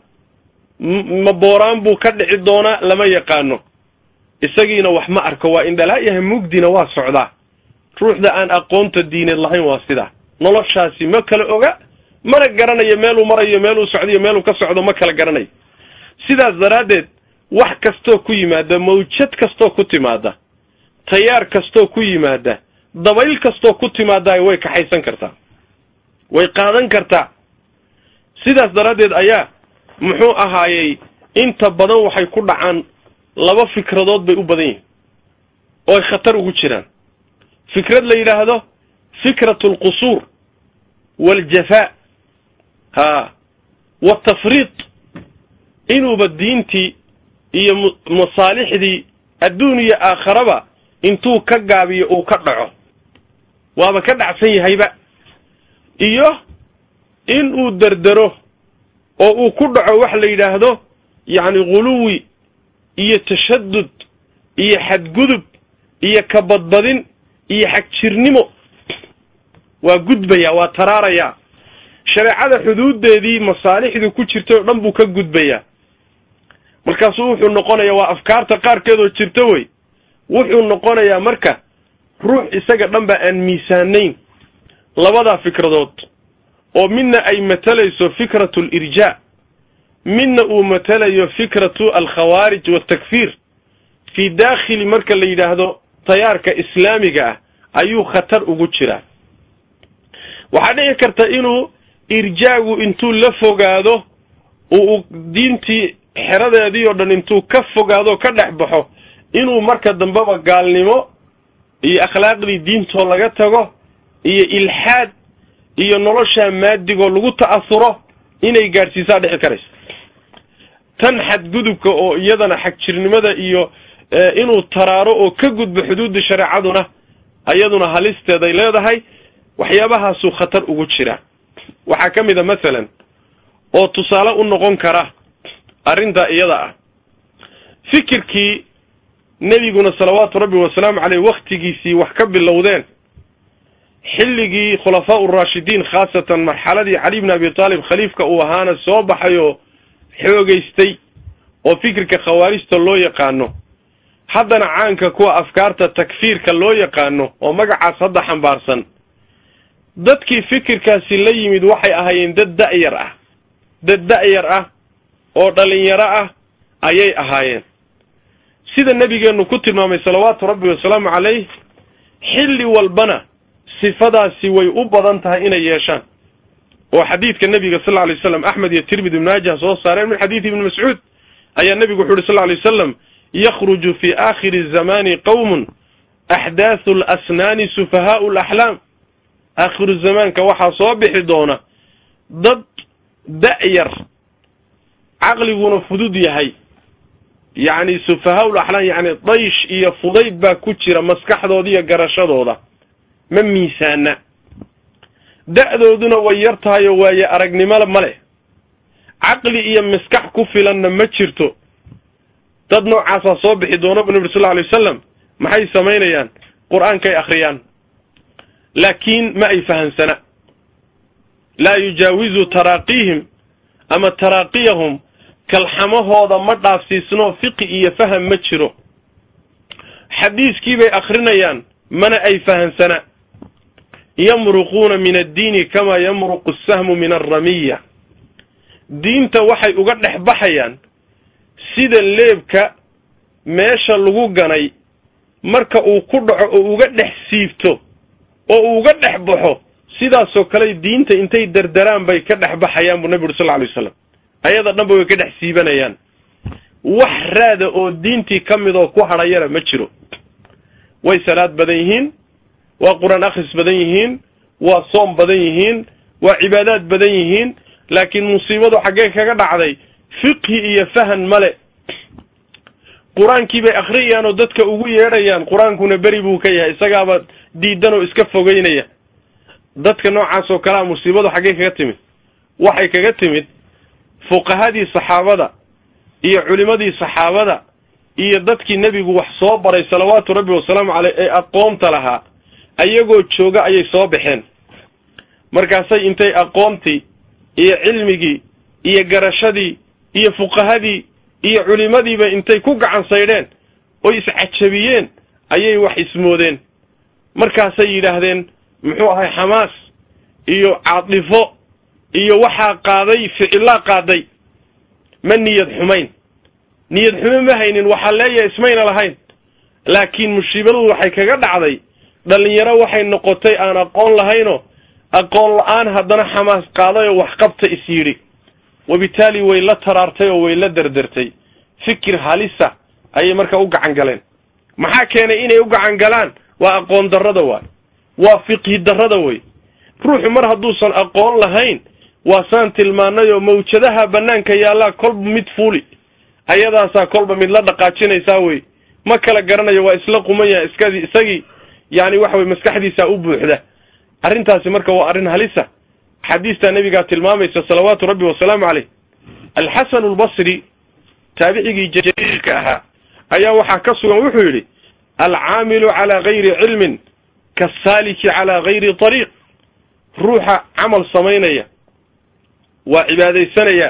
ma booraan buu ka dhici doonaa lama yaqaano isagiina wax ma arko waa indhalaayaha mugdina waa socdaa ruuxda aan aqoonta diineed lahayn waa sidaa noloshaasi ma kala oga mana garanayo meeluu marayo meeluu socdayo meeluu ka socdo ma kala garanayo sidaas daraaddeed wax kastoo ku yimaada mawjad kastoo ku timaada tayaar kastoo ku yimaada dabayl kastoo ku timaada way kaxaysan kartaa way qaadan kartaa sidaas daraaddeed ayaa muxuu ahaayey inta badan waxay ku dhacaan laba fikradood bay u badan yihin oo ay khatar ugu jiraan fikrad la yidhaahdo fikratu alqusuur waaljafaa ha watafriid inuuba diintii iyo masaalixdii adduun iyo aakharaba intuu ka gaabiyo uu ka dhaco waaba ka dhacsan yahayba iyo in uu derdero oo uu ku dhaco wax la yidhaahdo yacni ghuluwi iyo tashadud iyo xadgudub iyo kabadbadin iyo xagjirnimo waa gudbaya waa taraaraya shareecada xuduuddeedii masaalixdu ku jirtay oo dhan buu ka gudbayaa markaasuu wuxuu noqonaya waa afkaarta qaarkeedoo jirta wey wuxuu noqonayaa marka ruux isaga dhan ba aan miisaanayn labadaa fikradood oo midna ay matalayso fikratu alirjaa midna uu matalayo fikratu alkhawaarij waltakfiir fii daakhili marka la yidhaahdo tayaarka islaamiga ah ayuu khatar ugu jiraa waxaa dhici karta inuu irjaagu intuu la fogaado uu diintii xeradeedii oo dhan intuu ka fogaado ka dhex baxo inuu marka dambeba gaalnimo iyo akhlaaqdii diintoo laga tago iyo ilxaad iyo noloshaa maadigoo lagu ta'asuro inay gaadhsiisaa dhici karaysa tan xadgudubka oo iyadana xagjirnimada iyo inuu taraaro oo ka gudbo xuduudda shareecaduna iyaduna halisteeday leedahay waxyaabahaasuu khatar ugu jiraa waxaa ka mid a masalan oo tusaale u noqon kara arrintaa iyada ah fikirkii nebiguna salawaatu rabbi wasalaamu caleyh waktigiisii wax ka bilowdeen xilligii khulafaa uraashidiin khaasatan marxaladii cali bni abi taalib khaliifka uu ahaana soo baxay oo xoogeystay oo fikirka khawaarijta loo yaqaano haddana caanka kuwa afkaarta takfiirka loo yaqaano oo magacaas hadda xambaarsan dadkii fikirkaasi la yimid waxay ahaayeen dad da'yar ah dad da'yar ah oo dhalinyaro ah ayay ahaayeen sida nebigeennu ku tilmaamay salawaatu rabbi wasalaamu calayh xilli walbana sifadaasi way u badan tahay inay yeeshaan oo xadiidka nebiga sal lla lay slam axmed iyo tirmidi ibnmaajah soo saareen min xadiidi ibni mascuud ayaa nebigu wuxu uhi sal ly slam yakhruju fi aakhiri zamani qowmun axdaathu lasnaani sufahaau laxlaam aakhiru zamaanka waxaa soo bixi doona dad da'yar caqliguna fudud yahay yacni sufahaul axlaam yacni daysh iyo fudayd baa ku jira maskaxdooda iyo garashadooda ma miisaana da'dooduna way yar tahay oo waaye aragnimo ma leh caqli iyo maskax ku filanna ma jirto dad noocaasaa soo bixi doona bu nabi sal lla alay wasalam maxay samaynayaan qur-aankay akhriyaan laakiin ma ay fahamsana laa yujaawizu taraaqiihim ama taraaqiyahum kalxamahooda ma dhaafsiisno fiqi iyo faham ma jiro xadiiskii bay akrinayaan mana ay fahamsana yamruquuna min addiini kamaa yamruqu asahmu min alramiya diinta waxay uga dhex baxayaan sida leebka meesha lagu ganay marka uu ku dhaco oo uga dhex siibto oo uu uga dhex baxo sidaasoo kale diinta intay derderaan bay ka dhex baxayaan buu nabi uri sal lla alay waslam ayada dhanba way ka dhex siibanayaan wax raada oo diintii ka mid oo ku hadhayana ma jiro way salaad badan yihiin waa qur-aan akhris badan yihiin waa soom badan yihiin waa cibaadaad badan yihiin laakiin musiibadu xaggee kaga dhacday fiqhi iyo fahan male qur-aankii bay akhriyayaan oo dadka ugu yeedhayaan qur-aankuna beri buu ka yahay isagaaba diidan oo iska fogeynaya dadka noocaas oo kalea musiibadu xaggee kaga timid waxay kaga timid fuqahadii saxaabada iyo culimadii saxaabada iyo dadkii nebigu wax soo baray salawaatu rabbi wasalaamu caleyh ee aqoonta lahaa ayagoo jooga ayay soo baxeen markaasay intay aqoontii iyo cilmigii iyo garashadii iyo fuqahadii iyo culimadiiba intay ku gacan saydheen oy iscajabiyeen ayay wax ismoodeen markaasay yidhaahdeen muxuu ahay xamaas iyo caadifo iyo waxaa qaaday ficillaa qaaday ma niyad xumayn niyad xumo ma haynin waxaa leeyahay ismayna lahayn laakiin musiibadu waxay kaga dhacday dhalinyaro waxay noqotay aan aqoon lahaynoo aqoon la-aan haddana xamaas qaaday oo waxqabta is yidhi wabitaali way la taraartay oo way la derdertay fikir halisa ayay marka u gacan galeen maxaa keenay inay u gacan galaan waa aqoon darrada waay waa fiqhi darrada wey ruuxu mar hadduusan aqoon lahayn waa saan tilmaanay oo mawjadaha banaanka yaallaa kolba mid fuuli ayadaasaa kolba mid la dhaqaajinaysaa wey ma kala garanayo waa isla quman yahay iskadii isagii yani waxa weye maskaxdiisa u buuxda arrintaasi marka waa arrin halisa xadiistaa nebigaa tilmaamaysa salawaatu rabbi wasalaamu caleyh alxasanu albasri taabicigii jaliilka ahaa ayaa waxaa ka sugan wuxuu yidhi alcaamilu calaa gayri cilmin kasaaliki calaa gayri ariiq ruuxa camal samaynaya waa cibaadaysanaya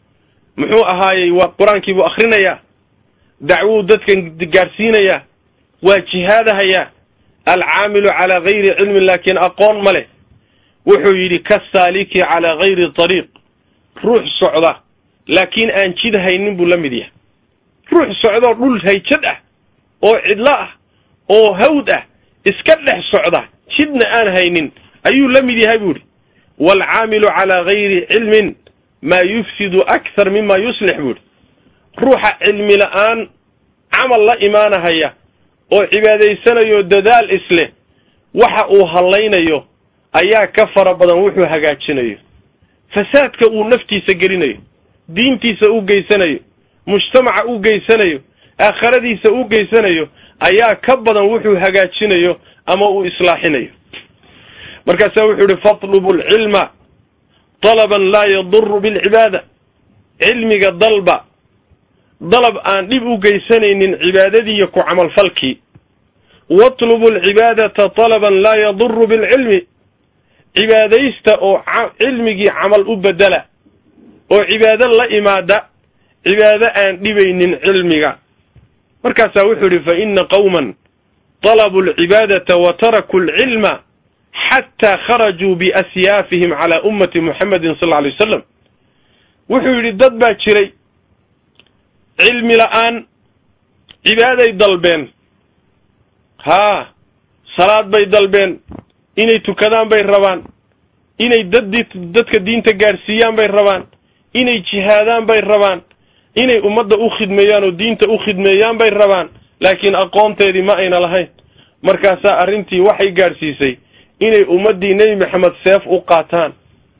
muxuu ahaayey waa qur-aankii buu akhrinayaa dacwuu dadkan gaadhsiinayaa waa jihaadahaya alcaamilu calaa gayri cilmin laakiin aqoon ma leh wuxuu yidhi kasaaliki calaa gayri tariiq ruux socda laakiin aan jid haynin buu la mid yahay ruux socdoo dhul hayjad ah oo cidlo ah oo hawd ah iska dhex socda jidna aan haynin ayuu la mid yahay buu yidhi waalcaamilu calaa gayri cilmin maa yufsidu akthar mima yuslix buu yidhi ruuxa cilmi la-aan camal la imaanahaya oo cibaadaysanayo dadaal isleh waxa uu hallaynayo ayaa ka fara badan wuxuu hagaajinayo fasaadka uu naftiisa gelinayo diintiisa u geysanayo mujtamaca u geysanayo aakhiradiisa u geysanayo ayaa ka badan wuxuu hagaajinayo ama uu islaaxinayo markaasaa wuxuu yihi fatlubu alcilma dalaban laa yaduru bilcibaada cilmiga dalba dalab aan dhib u geysanaynin cibaadadiiyo ku camalfalkii watlubu alcibaadata talaban laa yaduru bilcilmi cibaadaysta oo cilmigii camal u bedela oo cibaado la imaada cibaado aan dhibaynin cilmiga markaasaa wuxuu yihi fa ina qawman طalabuu alcibaadata wa tarakuu alcilma xataa kharajuu biasyaafihim calaa ummati muxamedin sal lla alay wasalam wuxuu yidhi dad baa jiray cilmi la-aan cibaaday dalbeen haa salaad bay dalbeen inay tukadaan bay rabaan inay dad dadka diinta gaadhsiiyaan bay rabaan inay jihaadaan bay rabaan inay ummadda u khidmeeyaan oo diinta u khidmeeyaan bay rabaan laakiin aqoonteedii ma ayna lahayn markaasaa arrintii waxay gaadhsiisay inay ummaddii nebi maxamed seef u qaataan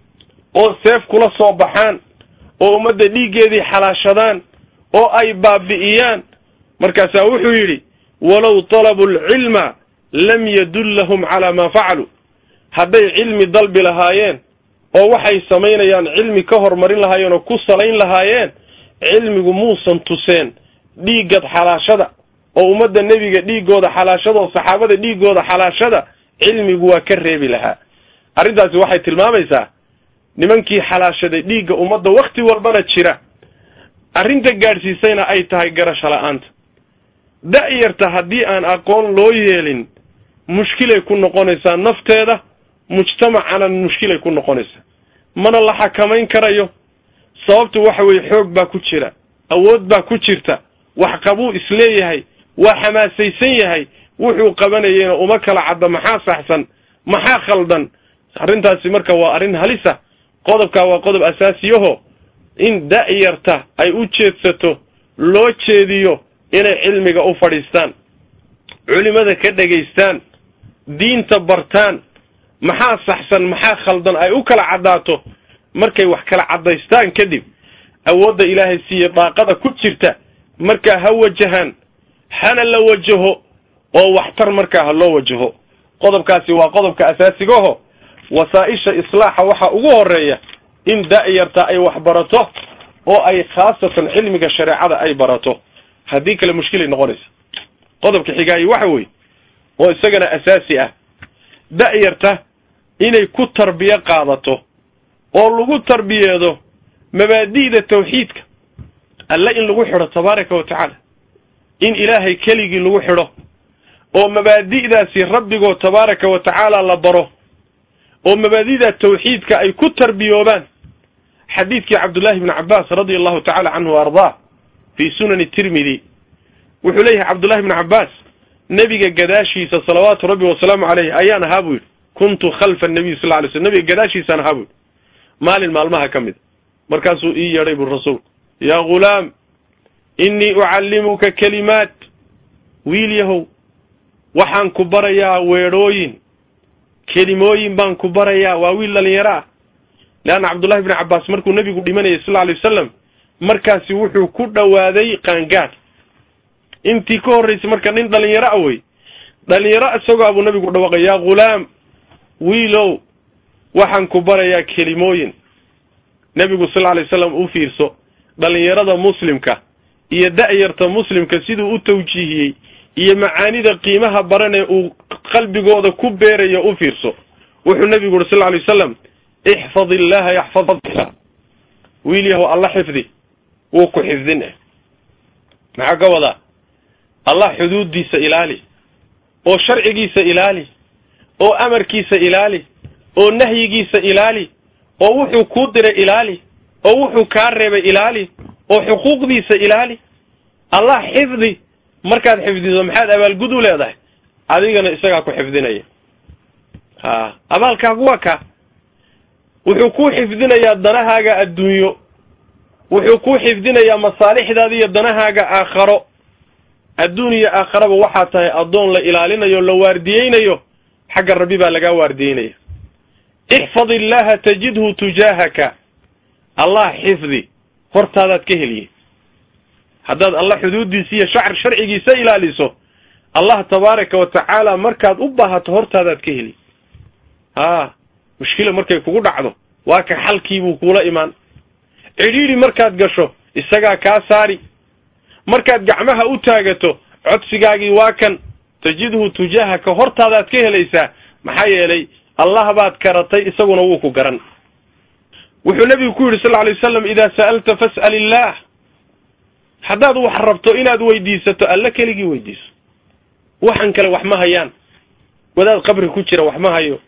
oo seef kula soo baxaan oo ummadda dhiiggeedii xalaashadaan oo ay baabi'iyaan markaasaa wuxuu yidhi walow talabuu alcilma lam yadullahum calaa maa facaluu hadday cilmi dalbi lahaayeen oo waxay samaynayaan cilmi ka hormarin lahaayeen oo ku salayn lahaayeen cilmigu muusan tuseen dhiiggad xalaashada oo ummadda nebiga dhiiggooda xalaashada oo saxaabada dhiiggooda xalaashada cilmigu waa ka reebi lahaa arrintaasi waxay tilmaamaysaa nimankii xalaashaday dhiigga ummadda wakti walbana jira arrinta gaadhsiisayna ay tahay garasho la-aanta da-yarta haddii aan aqoon loo yeelin mushkilay ku noqonaysaa nafteeda mujtamacana mushkilay ku noqonaysaa mana la xakamayn karayo sababtu waxa weeye xoog baa ku jira awood baa ku jirta wax qabuu isleeyahay waa xamaasaysan yahay wuxuu qabanayeyna uma kala cadda maxaa saxsan maxaa khaldan arrintaasi marka waa arrin halisa qodobkaa waa qodob asaasiyaho in da-yarta ay u jeedsato loo jeediyo inay cilmiga u fadhiistaan culimada ka dhegaystaan diinta bartaan maxaa saxsan maxaa khaldan ay u kala caddaato markay wax kala caddaystaan kadib awoodda ilaahay siiye daaqada ku jirta markaa ha wajahaan hana la wajaho oo waxtar markaa ha loo wajaho qodobkaasi waa qodobka asaasigaho wasaa-isha islaaxa waxaa ugu horeeya in da-yarta ay wax barato oo ay khaasatan cilmiga shareecada ay barato haddii kale mushkilay noqonaysa qodobka xigaayi waxa weeye oo isagana asaasi ah da-yarta inay ku tarbiyo qaadato oo lagu tarbiyeedo mabaadi'da tawxiidka alle in lagu xidho tabaaraka wa tacaala in ilaahay keligii lagu xidho oo mabaadi'daasi rabbigoo tabaaraka wa tacaala la baro oo mabaadida tawxiidka ay ku tarbiyoobaan xadiidkii cabdullahi bni cabbaas radia allahu tacala canhu wa ardaa fii sunani tirmidi wuxuu leeyahay cabdullahi bni cabbaas nebiga gadaashiisa salawaatu rabbi wasalaamu caleyh ayaan ahaa buu yidhi kuntu khalfa nabiy sal lla lay slm nebiga gadaashiisaan ahaa buu yidhi maalin maalmaha ka mid markaasuu ii yeedhay buu rasuulku yaa ghulaam innii ucallimuka kelimaat wiil yahow waxaan ku barayaa weedhooyin kelimooyin baan ku barayaa waa wiil dhalinyaro ah leanna cabdullahi bni cabbaas markuu nebigu dhimanayay sal lla alay wasalam markaasi wuxuu ku dhowaaday qaangaad intii ka horraysay marka nin dhalinyaro ah wey dhalinyaro isagoo abuu nebigu dhawaqay yaa ghulaam wiilow waxaan ku barayaa kelimooyin nebigu sal lla alay wasalam u fiirso dhalinyarada muslimka iyo da-yarta muslimka siduu u tawjiihiyey iyo macaanida qiimaha baranee uu qalbigooda ku beerayo u fiirso wuxuu nebigu uri sal lla alay wasalam ixfad illaha yaxfadka wiil yahow alla xifdi wuu ku xifdin eh maxaa ka wadaa allah xuduuddiisa ilaali oo sharcigiisa ilaali oo amarkiisa ilaali oo nahyigiisa ilaali oo wuxuu kuu diray ilaali oo wuxuu kaa reebay ilaali oo xuquuqdiisa ilaali allah xifdi markaad xifdiso maxaad abaalgud u leedahay adigana isagaa ku xifdinaya ha abaalkaagu waa kaa wuxuu kuu xifdinayaa danahaaga adduunyo wuxuu kuu xifdinayaa masaalixdaada iyo danahaaga aakharo adduun iyo aakharaba waxaa tahay addoon la ilaalinayo la waardiyeynayo xagga rabbi baa lagaa waardiyeynaya ixfad illaha tajidhu tujaahaka allah xifdi hortaadaad ka heliye haddaad allah xuduuddiisa iyo shacr sharcigiisa ilaaliso allah tabaaraka wa tacaala markaad u baahato hortaadaad ka heli haa mushkila markay kugu dhacdo waa ka xalkiibuu kuula imaan cidhiidhi markaad gasho isagaa kaa saari markaad gacmaha u taagato codsigaagii waa kan tajidhu tujaahaka hortaadaad ka helaysaa maxaa yeelay allah baad karatay isaguna wuu ku garan wuxuu nebigu ku yidhi sal lla alay wasalam idaa sa'alta fas'al illaah haddaad wax rabto inaad weydiisato alle keligii weydiiso waxan kale wax ma hayaan wadaad qabri ku jira wax ma hayo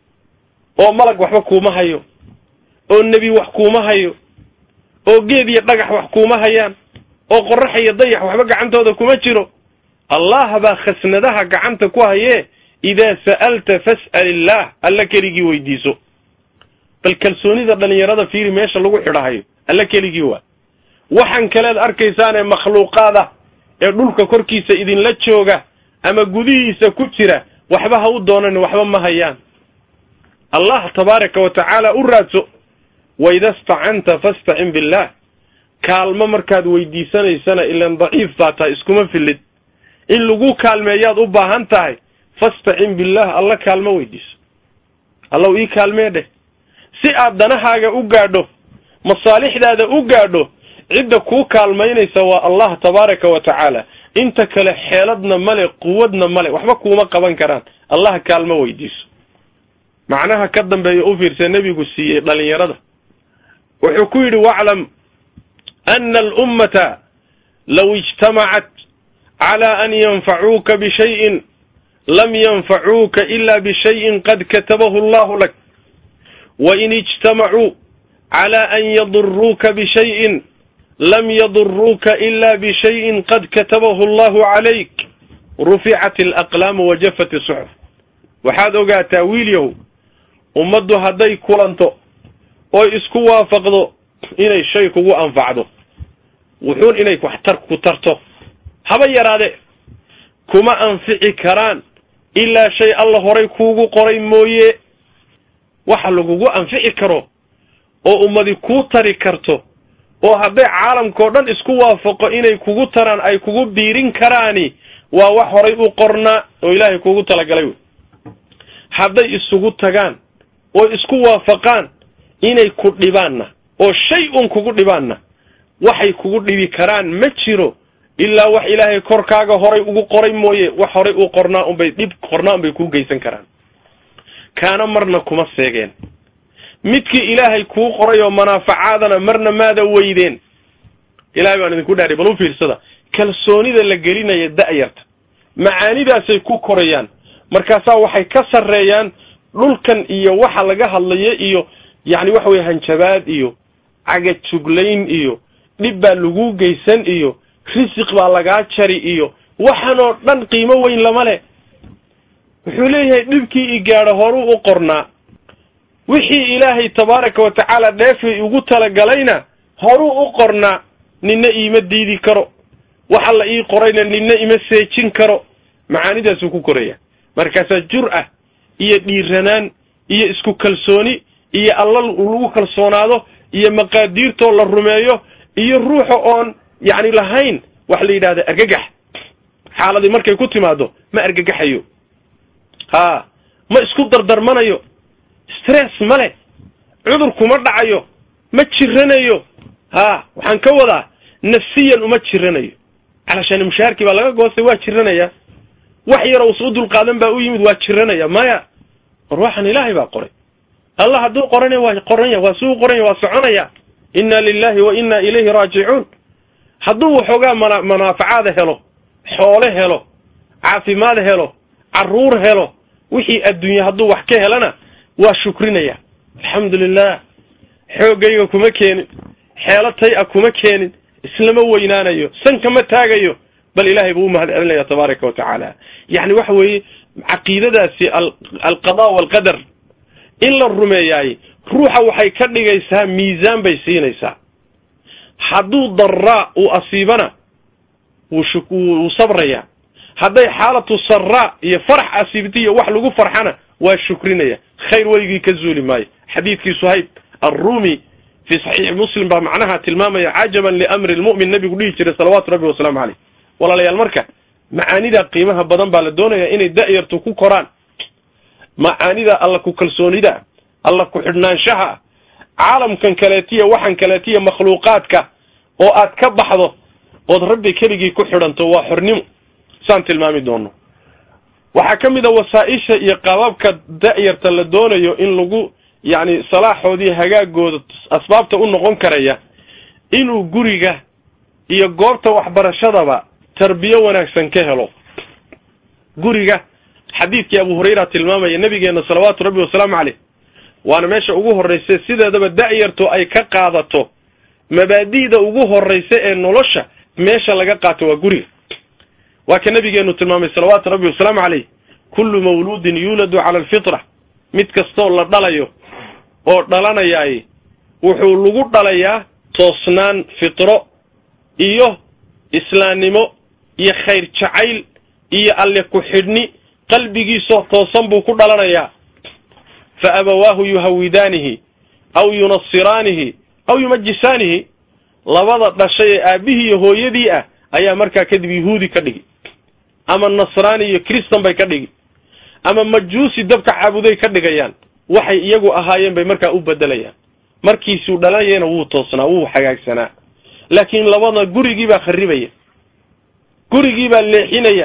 oo malag waxba kuuma hayo oo nebi wax kuuma hayo oo geed iyo dhagax wax kuuma hayaan oo qorax iyo dayax waxba gacantooda kuma jiro allah baa khasnadaha gacanta ku hayee idaa sa'alta fas'al illaah alla keligii weydiiso bal kalsoonida dhalinyarada fiiri meesha lagu xidhahayo alla keligii waa waxan kaleed arkaysaanee makhluuqaada ee dhulka korkiisa idinla jooga ama gudihiisa ku jira waxba ha u doonan waxba ma hayaan allah tabaaraka wa tacaala u raadso waida stacanta fastacin billah kaalmo markaad weydiisanaysana ilan daciif baa tahay iskuma filid in lagu kaalmeeyaad u baahan tahay fastacin billah alla kaalmo weydiiso allow ii kaalmee dheh si aad danahaaga u gaadho masaalixdaada u gaadho cidda kuu kaalmaynaysa waa allah tabaaraka wa tacaala inta kale xeeladna male quwadna male waxba kuuma qaban karaan allah kaalmo weydiiso macnaha ka dambeeya u fiirsa nebigu siiyey dhalinyarada wuxuu ku yidhi waclam ana alummata law ijtamacat cala an yanfacuuka bishayin lam yanfacuuka ila bishayin qad katabahu allahu lak wain ijtamacuu cala an yaduruuka bishayin lam yaduruuka ila bishayin qad katabahu allahu calayk ruficat alaqlaamu wajafat isuxuf waxaad ogaataa wiilyahow ummaddu hadday kulanto oy isku waafaqdo inay shay kugu anfacdo wuxuun inay waxtar ku tarto haba yaraade kuma anfici karaan ilaa shay alla horay kuugu qoray mooye waxa lagugu anfici karo oo ummadi kuu tari karto oo hadday caalamkao dhan isku waafaqo inay kugu taraan ay kugu biirin karaani waa wax horay u qornaa oo ilaahay kuugu talagalay wey hadday isugu tagaan oo isku waafaqaan inay ku dhibaanna oo shay un kugu dhibaanna waxay kugu dhibi karaan ma jiro ilaa wax ilaahay korkaaga horay ugu qoray mooye wax horay u qornaa unbay dhib qornaa unbay kuu geysan karaan kaana marna kuma seegeen midkii ilaahay kuu qoray oo manaafacaadana marna maada weydeen ilahay baan idinku dhaari bal u fiirsada kalsoonida la gelinaya da'yarta macaanidaasay ku korayaan markaasaa waxay ka sarreeyaan dhulkan iyo waxa laga hadlayo iyo yacni waxa weye hanjabaad iyo cagajuglayn iyo dhib baa lagu geysan iyo risiq baa lagaa jari iyo waxanoo dhan qiimo weyn lama leh wuxuu leeyahay dhibkii i gaadho horuu u qornaa wixii ilaahay tabaaraka wa tacaala dheefay ugu talagalayna horuu u qornaa ninna iima diidi karo waxa la ii qorayna ninna ima seejin karo macaanidaasuu ku koraya markaasaa jur-a iyo dhiiranaan iyo isku kalsooni iyo alla lagu kalsoonaado iyo maqaadiirtoo la rumeeyo iyo ruuxa oon yacni lahayn wax la yidhahda argagax xaaladii markay ku timaado ma argagaxayo haa ma isku dardarmanayo stress ma leh cudur kuma dhacayo ma jiranayo haa waxaan ka wadaa nafsiyan uma jiranayo calashaani mushaharkii baa laga goostay waa jiranaya wax yar usa u dulqaadan baa u yimid waa jiranaya maya war waxaan ilaahay baa qoray allah hadduu qoranaya waa qoranya waa suu qoranya waa soconaya inna lilahi wa inna ilayhi raajicuun hadduu waxoogaa mana manaafacaada helo xoole helo caafimaad helo carruur helo wixii adduunye hadduu wax ka helana waa shukrinaya alxamdu lilah xooggayga kuma keenin xeelo tay a kuma keenin islama weynaanayo sanka ma taagayo bal ilahay buu u mahad celinaya tabaaraka wa tacaala yacni waxa weeye caqiidadaasi alqada waalqadar in la rumeeyaay ruuxa waxay ka dhigaysaa miisaan bay siinaysaa hadduu daraa uu asiibana wuu shuk wuu sabraya hadday xaalatu saraa iyo farax asiibta iyo wax lagu farxana waa shukrinaya khayr weligii ka zuuli maayo xadiidkii suhayb arrumi fi saxiixi muslim baa macnaha tilmaamaya cajaban liamri lmu'min nabigu dhihi jiray salawaatu rabbi wasalaamu caleyh walaalayaal marka macaanida qiimaha badan baa la doonaya inay da'yartu ku koraan macaanida alla ku kalsoonida alla ku xidhnaanshaha caalamkan kaleetiya waxan kaleetiya makhluuqaadka oo aad ka baxdo ood rabbi keligii ku xidhanto waa xornimo saan tilmaami doono waxaa ka mid a wasaa-isha iyo qaababka da'yarta la doonayo in lagu yacni salaaxoodii hagaagooda asbaabta u noqon karaya inuu guriga iyo goobta waxbarashadaba tarbiyo wanaagsan ka helo guriga xadiidkii abu hurayra tilmaamaya nabigeena salawaatu rabbi wasalaamu caleyh waana meesha ugu horraysa sideedaba da'yartu ay ka qaadato mabaadi'da ugu horraysa ee nolosha meesha laga qaato waa guriga waa ka nabigeenu tilmaamay salawaatu rabbi wasalaamu caleyh kullu mawluudin yuuladu cala alfitra mid kastoo la dhalayo oo dhalanayaay wuxuu lagu dhalayaa toosnaan fitro iyo islaamnimo iyo khayr jacayl iyo alle ku xidhni qalbigiisoo toosan buu ku dhalanayaa fa abawaahu yuhawidaanihi aw yunasiraanihi aw yumajisaanihi labada dhashay ee aabihii iyo hooyadii ah ayaa markaa kadib yahuudi ka dhigi ama nasraani iyo kristan bay ka dhigi ama majuusi dabka caabuday ka dhigayaan waxay iyagu ahaayeen bay markaa u bedelayaan markiisuu dhalanayana wuu toosnaa wuu hagaagsanaa laakiin labada gurigii baa kharibaya gurigii baa leexinaya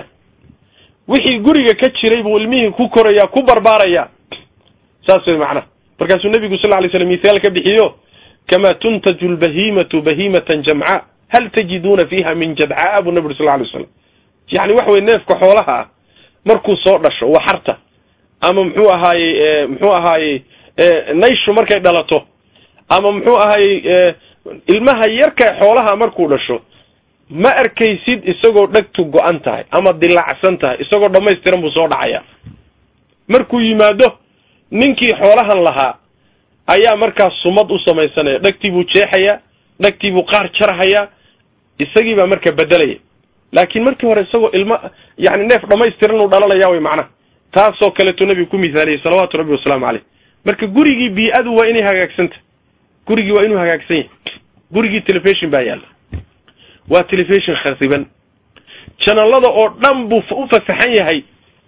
wixii guriga ka jiray buu ilmihii ku koraya ku barbaaraya saas way macnaha markaasuu nebigu sal lay slam mithaal ka bixiyo kamaa tuntaju lbahimatu bahimatan jamca hal tajiduuna fiiha min jadcaa buu nabi uri sal lay slam yani waxa weye neefka xoolaha ah markuu soo dhasho waxarta ama muxuu ahaayey muxuu ahaayey nayshu markay dhalato ama muxuu ahaayey ilmaha yarka xoolaha markuu dhasho ma arkaysid isagoo dhegtu go-an tahay ama dilaacsan tahay isagoo dhammaystiran buu soo dhacaya markuu yimaado ninkii xoolahan lahaa ayaa markaas sumad u samaysanaya dhegtii buu jeexaya dhegtii buu qaar jarhaya isagii baa marka bedelaya laakiin markii hore isagoo ilma yani neef dhammaystiran uu dhalanaya way macnaha taasoo kaleeto nebigu ku mithaaliyey salawaatu rabbi wasalaamu caleyh marka gurigii bii-adu waa inay hagaagsantah gurigii waa inuu hagaagsan yahay gurigii telefishon baa yaalla waa telefishon khasiban janalada oo dhan buu u fasaxan yahay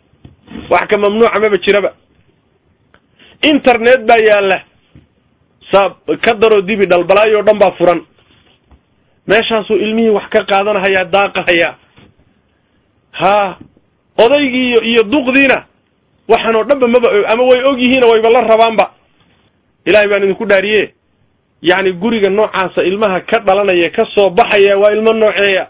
wax ka mamnuuca maba jiraba internet baa yaalla saa ka daroo dibi dhalbalaayo o dhan baa furan meeshaasuu ilmihii wax ka qaadanhayaa daaqahayaa haa odaygii iyo iyo duqdiina waxaan oo dhanba maba ama way og yihiina wayba la rabaanba ilaahay baan idinku dhaariye yacni guriga noocaasa ilmaha ka dhalanaya ka soo baxaya waa ilmo nooceeya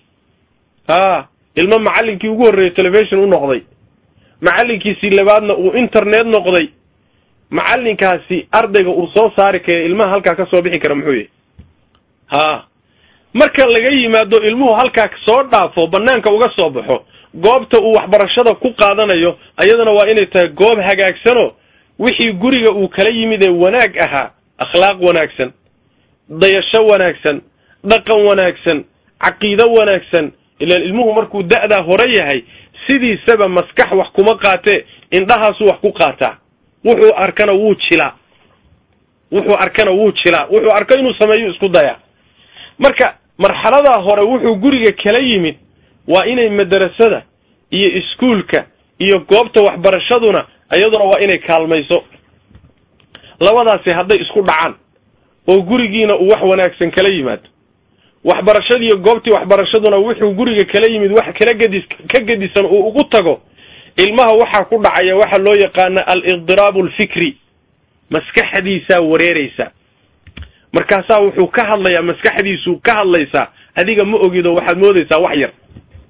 haa ilmo macallinkii ugu horreeyey telefishon u noqday macallinkiisii labaadna uu internet noqday macallinkaasi ardayga uu soo saari kara ilmaha halkaa ka soo bixi kara muxuu yahay haa marka laga yimaado ilmuhu halkaa soo dhaafo banaanka uga soo baxo goobta uu waxbarashada ku qaadanayo ayadana waa inay tahay goob hagaagsanoo wixii guriga uu kala yimid ee wanaag ahaa akhlaaq wanaagsan dayasho wanaagsan dhaqan wanaagsan caqiido wanaagsan ilaan ilmuhu markuu da'daa hore yahay sidiisaba maskax wax kuma qaatee indhahaasuu wax ku qaataa wuxuu arkana wuu jilaa wuxuu arkana wuu jilaa wuxuu arko inuu sameeyo isku daya marka marxaladaa hore wuxuu guriga kala yimid waa inay madarasada iyo iskuulka iyo goobta waxbarashaduna iyaduna waa inay kaalmayso labadaasi hadday isku dhacaan oo gurigiina uu wax wanaagsan kala yimaado waxbarashadiiyo goobtii waxbarashaduna wuxuu guriga kala yimid wax kala gedis ka gedisan uu ugu tago ilmaha waxaa ku dhacaya waxa loo yaqaana al-idiraabu alfikri maskaxdiisaa wareereysa markaasaa wuxuu ka hadlayaa maskaxdiisuu ka hadlaysaa adiga ma ogido waxaad moodaysaa wax yar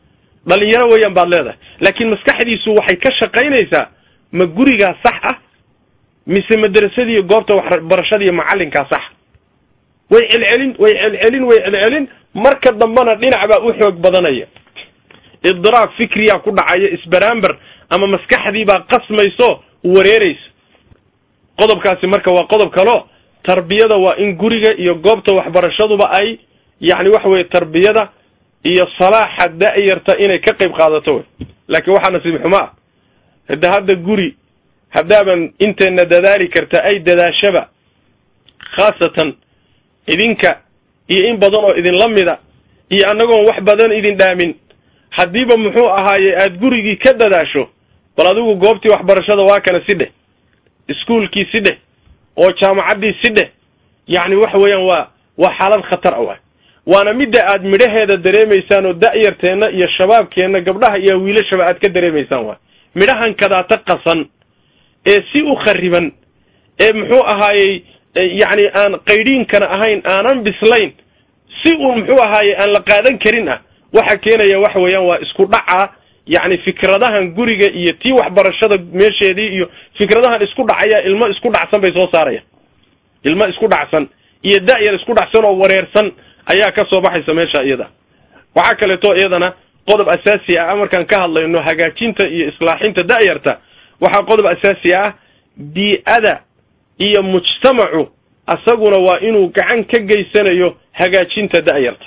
dhalinyaro weeyaan baad leedahay laakiin maskaxdiisu waxay ka shaqaynaysaa ma gurigaa sax ah mise madrasadiiyo goobta waxbarashadiiyo macallinkaa sax way celcelin way celcelin way celcelin marka dambena dhinac baa u xoog badanaya idiraab fikriyaa ku dhacaya isbaraamber ama maskaxdii baa qasmayso wareeraysa qodobkaasi marka waa qodob kaleo tarbiyada waa in guriga iyo goobta waxbarashaduba ay yacni waxa weye tarbiyada iyo salaaxa da-yarta inay ka qayb qaadato wey laakiin waxaa nasiib xumo ah hada hadda guri haddaaban inteena dadaali karta ay dadaashaba khaasatan idinka iyo in badan oo idinla mida iyo annagoon wax badan idin dhaamin haddiiba muxuu ahaaye aada gurigii ka dadaasho bal adigu goobtii waxbarashada waa kana si dheh iskuolkii si dheh oo jaamacaddii si dheh yacni waxa weeyaan waa waa xaalad khatar a waay waana midda aad midhaheeda dareemaysaan oo da-yarteenna iyo shabaabkeenna gabdhaha iyo wiilashaba aad ka dareemaysaan waay midhahan kadaata qasan ee si u khariban ee muxuu ahaayey yacni aan qaydhiinkana ahayn aanan bislayn si uun muxuu ahaaye aan la qaadan karin ah waxa keenaya waxa weeyaan waa isku dhaca yacni fikradahan guriga iyo tii waxbarashada meesheedii iyo fikradahan isku dhacaya ilmo isku dhacsan bay soo saarayaan ilmo isku dhacsan iyo da-yar isku dhacsan oo wareersan ayaa ka soo baxaysa meesha iyada waxaa kaleeto iyadana qodob asaasi ah markaan ka hadlayno hagaajinta iyo islaaxinta da-yarta waxaa qodob asaasi ah bii-ada iyo mujtamacu asaguna waa inuu gacan ka geysanayo hagaajinta da-yarta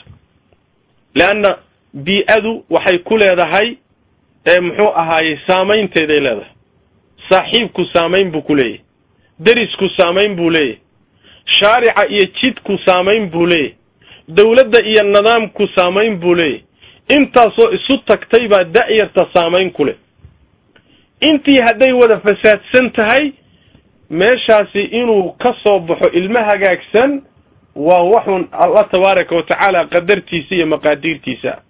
leanna bii-adu waxay ku leedahay muxuu ahaayey saamaynteeday leedahay saaxiibku saamayn buu ku leeyahy derisku saamayn buu leeyahy shaarica iyo jidku saamayn buu leeyahy dawladda iyo nidaamku saamayn buu leeyahy intaasoo isu tagtay baa da-yarta saamayn ku leh intii hadday wada fasaadsan tahay meeshaasi inuu ka soo baxo ilmo hagaagsan waa waxun allah tabaaraka wa tacaala qadartiisa iyo maqaadiirtiisa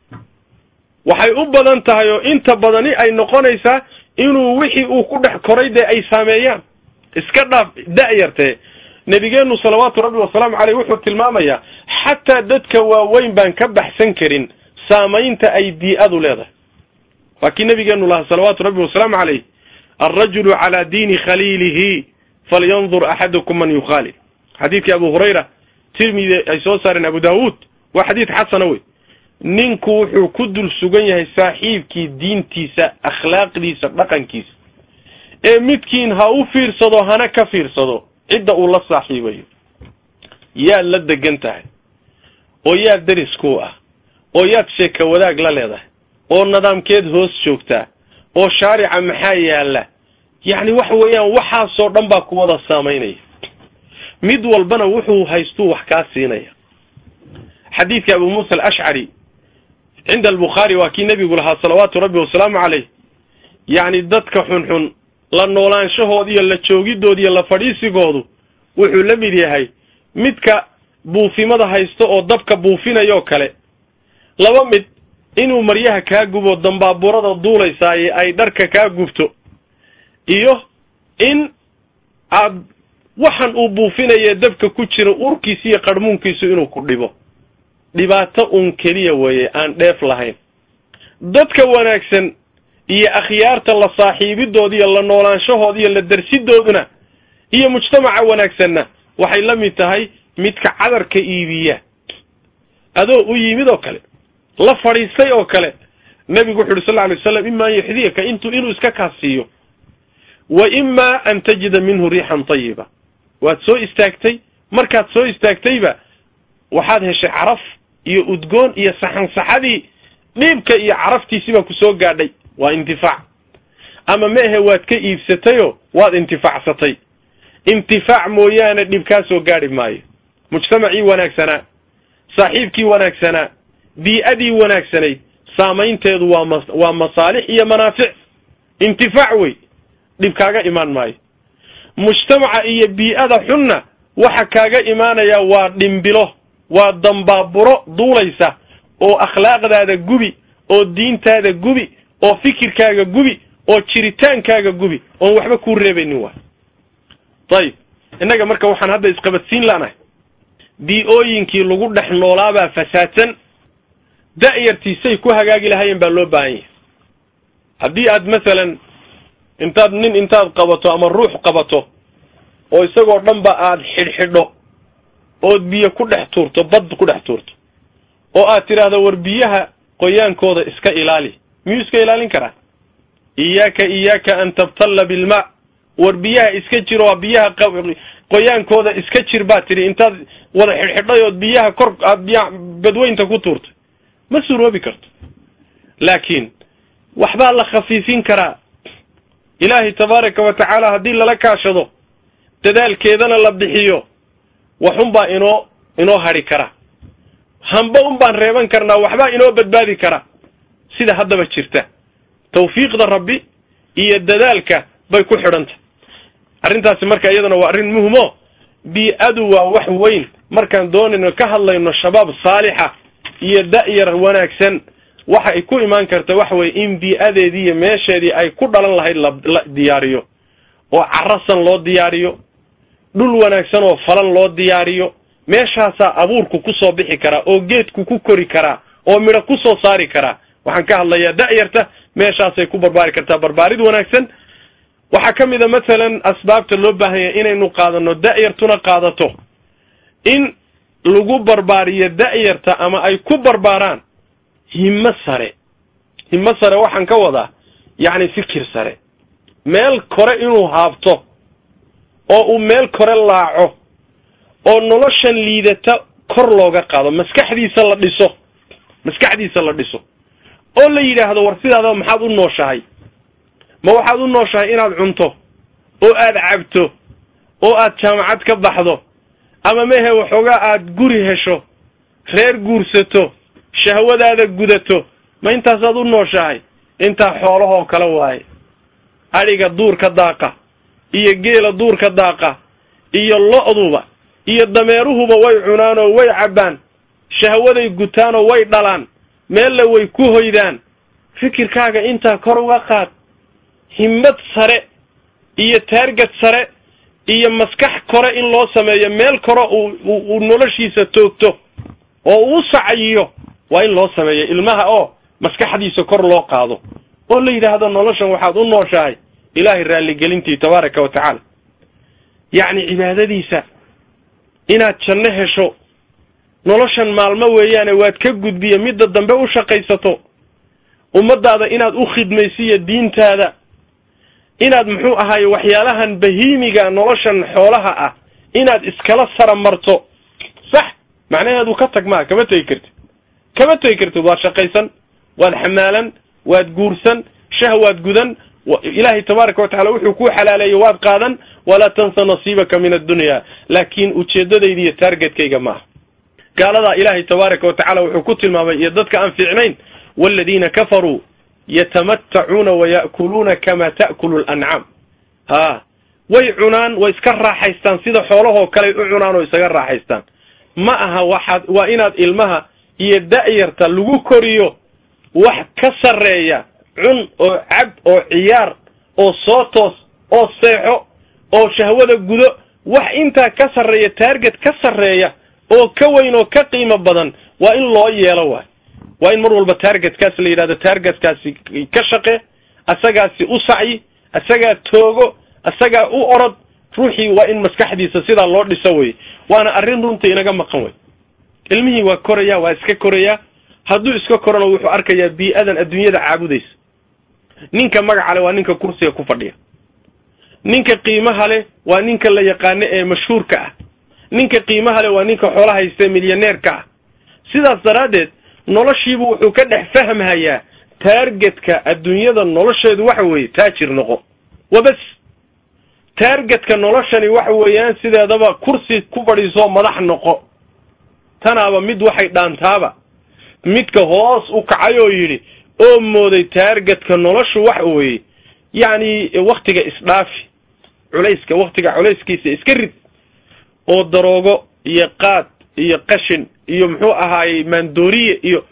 waxay u badan tahay oo inta badani ay noqonaysaa inuu wixii uu ku dhex koray dee ay saameeyaan iska dhaaf da-yartee nebigeenu salawaatu rabbi wasalaamu caleyh wuxuu tilmaamayaa xataa dadka waaweyn baan ka baxsan karin saamaynta ay bii-adu leedahay waa kii nabigeenu lahaa salawaatu rabbi wasalaamu caleyh alrajulu calaa diini khaliilihi falyandur axadukum man yukhaalil xadiidkii abu hurayra tirmidi ay soo saareen abu daawuud waa xadiid xasana wey ninku wuxuu ku dul sugan yahay saaxiibkii diintiisa akhlaaqdiisa dhaqankiisa ee midkiin ha u fiirsado hana ka fiirsado cidda uu la saaxiibayo yaad la degan tahay oo yaad deris ku ah oo yaad sheeka wadaag la leedahay oo nidaamkeed hoos joogtaa oo shaarica maxaa yaalla yacni waxa weeyaan waxaasoo dhan baa ku wada saamaynaya mid walbana wuxuu haystuu wax kaa siinaya xadiidka abu muusa alashcari cinda albukhaari waa kii nebigu lahaa salawaatu rabbi wasalaamu caleyh yacni dadka xunxun la noolaanshahood iyo la joogidood iyo la fadhiisigoodu wuxuu la mid yahay midka buufimada haysto oo dabka buufinayoo kale laba mid inuu maryaha kaa gubo dambaaburada duulaysaaye ay dharka kaa gubto iyo in aad waxan uu buufinayee dabka ku jira urkiisa iyo qarhmuunkiisu inuu ku dhibo dhibaato uun keliya weeye aan dheef lahayn dadka wanaagsan iyo akhyaarta la saaxiibidooda iyo la noolaanshahooda iyo la darsidooduna iyo mujtamaca wanaagsanna waxay la mid tahay midka cadarka iibiya adoo u yimid oo kale la fadhiistay oo kale nebigu wuxu uhi sal lla alay waslam ima an yuxdiyaka intu inuu iska kaasiiyo wa ima an tajida minhu riixan tayiba waad soo istaagtay markaad soo istaagtayba waxaad heshay caraf iyo udgoon iyo saxansaxadii dhiibka iyo caraftiisii baa ku soo gaadhay waa intifaac ama meehe waad ka iibsatayoo waad intifaacsatay intifaac mooyaane dhib kaa soo gaadhi maayo mujtamacii wanaagsanaa saaxiibkii wanaagsanaa bii-adii wanaagsanayd saamaynteedu waa ma waa masaalix iyo manaafic intifaac wey dhib kaaga imaan maayo mujtamaca iyo bii-ada xunna waxa kaaga imaanaya waa dhimbilo waa dambaaburo duulaysa oo akhlaaqdaada gubi oo diintaada gubi oo fikirkaaga gubi oo jiritaankaaga gubi oon waxba kuu reebaynin waay ayib innaga marka waxaan hadda isqabadsiin laanahay bii-ooyinkii lagu dhex noolaabaa fasaadsan da'yartiisay ku hagaagi lahaayeen baa loo baahan yahay haddii aad masalan intaad nin intaad qabato ama ruux qabato oo isagoo dhan ba aad xidhxidho ood biyo ku dhex tuurto bad ku dhex tuurto oo aad tidhaahdo war biyaha qoyaankooda iska ilaali miyuu iska ilaalin karaa iyaaka iyaaka an tabtalla bilmaa war biyaha iska jir oo biyaha qoyaankooda iska jir baad tidhi intaad wada xidhxidhay ood biyaha kor aad biya badweynta ku tuurtay ma suroobi karto laakiin waxbaa la khafiifin karaa ilaahay tabaaraka wa tacaala haddii lala kaashado dadaalkeedana la bixiyo waxunbaa inoo inoo hadhi kara hamba un baan reeban karnaa waxbaa inoo badbaadi kara sida haddaba jirta tawfiiqda rabbi iyo dadaalka bay ku xidhantah arrintaasi marka iyadana waa arrin muhimo bii-adu waa wax weyn markaan doonayno ka hadlayno shabaab saalixa iyo da'yar wanaagsan waxa ay ku imaan karta waxa weye in bii-adeedii iyo meesheedii ay ku dhalan lahayd la diyaariyo oo carasan loo diyaariyo dhul wanaagsan oo falan loo diyaariyo meeshaasaa abuurku ku soo bixi karaa oo geedku ku kori karaa oo midho ku soo saari karaa waxaan ka hadlayaa da'yarta meeshaasay ku barbaari kartaa barbaarid wanaagsan waxaa ka mid a masalan asbaabta loo baahanya inaynu qaadano da'yartuna qaadato in lagu barbaariyo da'yarta ama ay ku barbaaraan himmo sare himmo sare waxaan ka wadaa yacni fikir sare meel kore inuu haabto oo uu meel kore laaco oo noloshan liidata kor looga qaado maskaxdiisa la dhiso maskaxdiisa la dhiso oo la yidhaahdo war sidaadaba maxaad u nooshahay ma waxaad u nooshahay inaad cunto oo aad cabto oo aad jaamacad ka baxdo ama mehe waxoogaa aad guri hesho reer guursato shahwadaada gudato ma intaasaad u nooshahay intaa xoolahoo kale waaye adhiga duurka daaqa iyo geela duurka daaqa iyo lo-duba iyo dameeruhuba way cunaanoo way cabbaan shahwaday gutaanoo way dhalaan meelle way ku hoydaan fikirkaaga intaa kor uga qaad himmad sare iyo taargad sare iyo maskax kore in loo sameeyo meel kore uu noloshiisa toogto oo uu sacayiyo waa in loo sameeyo ilmaha oo maskaxdiisa kor loo qaado oo la yidhaahdo noloshan waxaad u nooshahay ilaahay raalligelintii tabaaraka wa tacaala yacni cibaadadiisa inaad janno hesho noloshan maalmo weeyaane waad ka gudbiye midda dambe u shaqaysato ummaddaada inaad u khidmaysiyo diintaada inaad muxuu ahaaye waxyaalahan bahiimiga noloshan xoolaha ah inaad iskala sara marto sax macnaheedu ka tag maa kama tegi kartid kama tegi kartid waad shaqaysan waad xamaalan waad guursan shah waad gudan ilaahay tabaaraka watacala wuxuu kuu xalaaleeyey waad qaadan walaa tansa nasiibaka min addunya laakiin ujeeddadayda iyo taargetkayga maaha gaaladaa ilaahay tabaaraka wa tacala wuxuu ku tilmaamay iyo dadka aan fiicnayn waladiina kafaruu yatamattacuuna waya'kuluuna kama ta'kulu lancaam ha way cunaan way iska raaxaystaan sida xoolahoo kaley u cunaan oo isaga raaxaystaan ma aha waxaad waa inaad ilmaha iyo da'yarta lagu koriyo wax ka sarreeya cun oo cab oo ciyaar oo soo toos oo seexo oo shahwada gudo wax intaa ka sarreeya taarget ka sarreeya oo ka weyn oo ka qiimo badan waa in loo yeelo waay waa in mar walba taargetkaas la yidhahdo taargetkaasi ka shaqe asagaasi u sacyi asagaa toogo asagaa u orod ruuxii waa in maskaxdiisa sidaa loo dhiso wey waana arrin runta inaga maqan wey ilmihii waa koraya waa iska korayaa hadduu iska korona wuxuu arkayaa bii-adan adduunyada caabudaysa ninka magaca leh waa ninka kursiga ku fadhiya ninka qiimaha leh waa ninka la yaqaano ee mashhuurka ah ninka qiimaha leh waa ninka xoolo haysta milyaneerka ah sidaas daraaddeed noloshiibu wuxuu ka dhex fahmhayaa taargetka adduunyada nolosheedu waxa weeye taajir noqo wabas taargetka noloshani waxa weeyaan sideedaba kursi ku fadhiisoo madax noqo tanaaba mid waxay dhaantaaba midka hoos u kacay oo yidhi oo mooday taargetka noloshu waxa weeye yacni waktiga isdhaafi culayska waktiga culayskiisa iska rid oo daroogo iyo qaad iyo qashin iyo muxuu ahaayey maandooriye iyo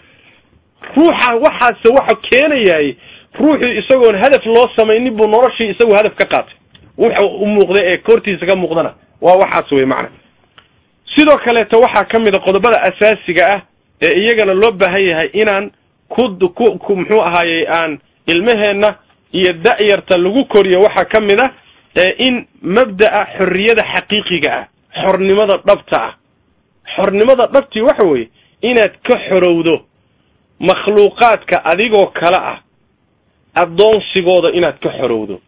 ruuxa waxaase waxa keenayaay ruuxii isagoon hadaf loo samaynin buu noloshii isagu hadaf ka qaatay wuxa u muuqda ee koortiisa ka muuqdana waa waxaas wey macna sidoo kaleeto waxaa ka mid a qodobada asaasiga ah ee iyagana loo baahan yahay inaan ku ku ku muxuu ahaayey aan ilmaheenna iyo da'yarta lagu koriyo waxaa ka mid a in mabda'a xorriyada xaqiiqiga ah xornimada dhabta ah xornimada dhabtii waxa weeye inaad ka xorowdo makhluuqaadka adigoo kale ah addoonsigooda inaad ka xorowdo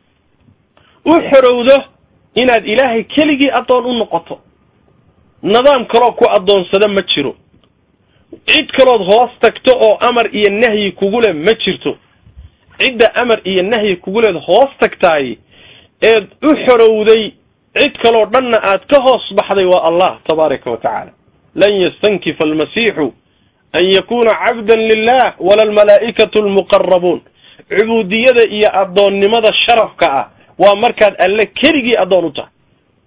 u xorowdo inaad ilaahay keligii addoon u noqoto nidaam kaloo ku addoonsada ma jiro cid kalood hoos tagto oo amar iyo nahyi kugu leh ma jirto cidda amar iyo nahyi kugu leed hoos tagtaay eed u xorowday cid kaloo dhanna aad ka hoos baxday waa allah tabaaraka wa tacaala lan yastankifa almasiixu an yakuna cabdan lilah wala almalaa'ikatu almuqarabuun cubuudiyada iyo addoonnimada sharafka ah waa markaad alle keligii addoon u tahay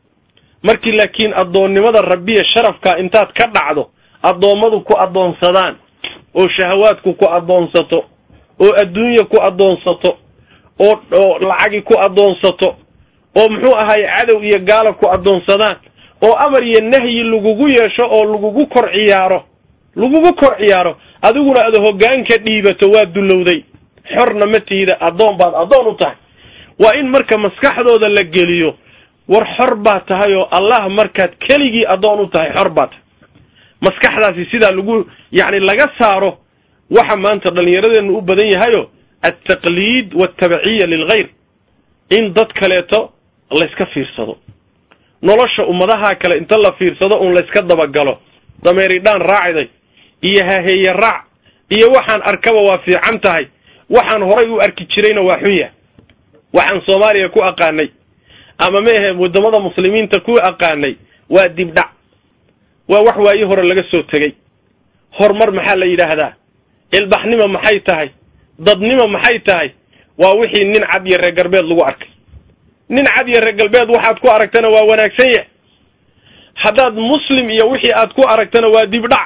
markii laakiin addoonnimada rabbiya sharafka intaad ka dhacdo addoommadu ku addoonsadaan oo shahawaadku ku addoonsato oo adduunya ku addoonsato oo oo lacagi ku addoonsato oo muxuu ahaye cadow iyo gaala ku addoonsadaan oo amar iyo nahyi lagugu yeesho oo lagugu kor ciyaaro lagugu kor ciyaaro adiguna aad hoggaanka dhiibato waa dullowday xorna ma tiida addoon baad addoon u tahay waa in marka maskaxdooda la geliyo war xor baa tahay oo allah markaad keligii addoon u tahay xor baa tahay maskaxdaasi sidaa lagu yacni laga saaro waxa maanta dhallinyaradeennu u badan yahayo altaqliid waltabciya lilghayr in dad kaleeto layska fiirsado nolosha ummadaha kale inta la fiirsado un layska dabagalo dameeridhaan raacday iyo haheeye raac iyo waxaan arkaba waa fiican tahay waxaan horay u arki jirayna waa xun yahay waxaan soomaaliya ku aqaanay ama meahe waddamada muslimiinta ku aqaanay waa dibdhac waa wax waayi hore laga soo tegey horumar maxaa la yidhaahdaa ilbaxnima maxay tahay dadnima maxay tahay waa wixii nin cad iyo reer galbeed lagu arkay nin cad iyo reer galbeed waxaad ku aragtana waa wanaagsan yahay haddaad muslim iyo wixii aad ku aragtana waa dibdhac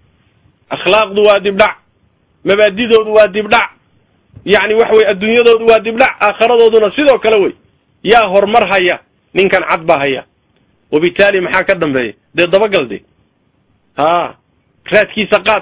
akhlaaqdu waa dibdhac mabaadidoodu waa dibdhac yacni waxa weye adduunyadoodu waa dibdhac aakharadooduna sidoo kale wey yaa horumar haya ninkan cad baa haya wabitaali maxaa ka dambeeya dee dabagal de haa raadkiisa qaad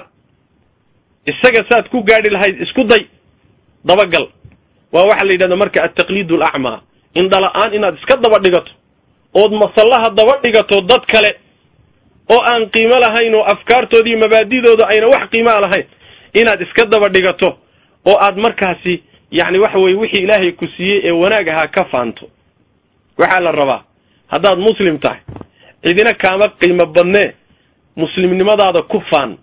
isaga saad ku gaadhi lahayd isku day dabagal waa waxaa la yidhahda marka altaqliid alacmaa indhala-aan inaad iska daba dhigato ood masallaha daba dhigato dad kale oo aan qiimo lahayn oo afkaartoodii mabaadidooda ayna wax qiimaa lahayn inaad iska daba dhigato oo aad markaasi yacni waxa weye wixii ilaahay ku siiyey ee wanaag ahaa ka faanto waxaa la rabaa haddaad muslim tahay cidina kaama qiimo badnee muslimnimadaada ku faan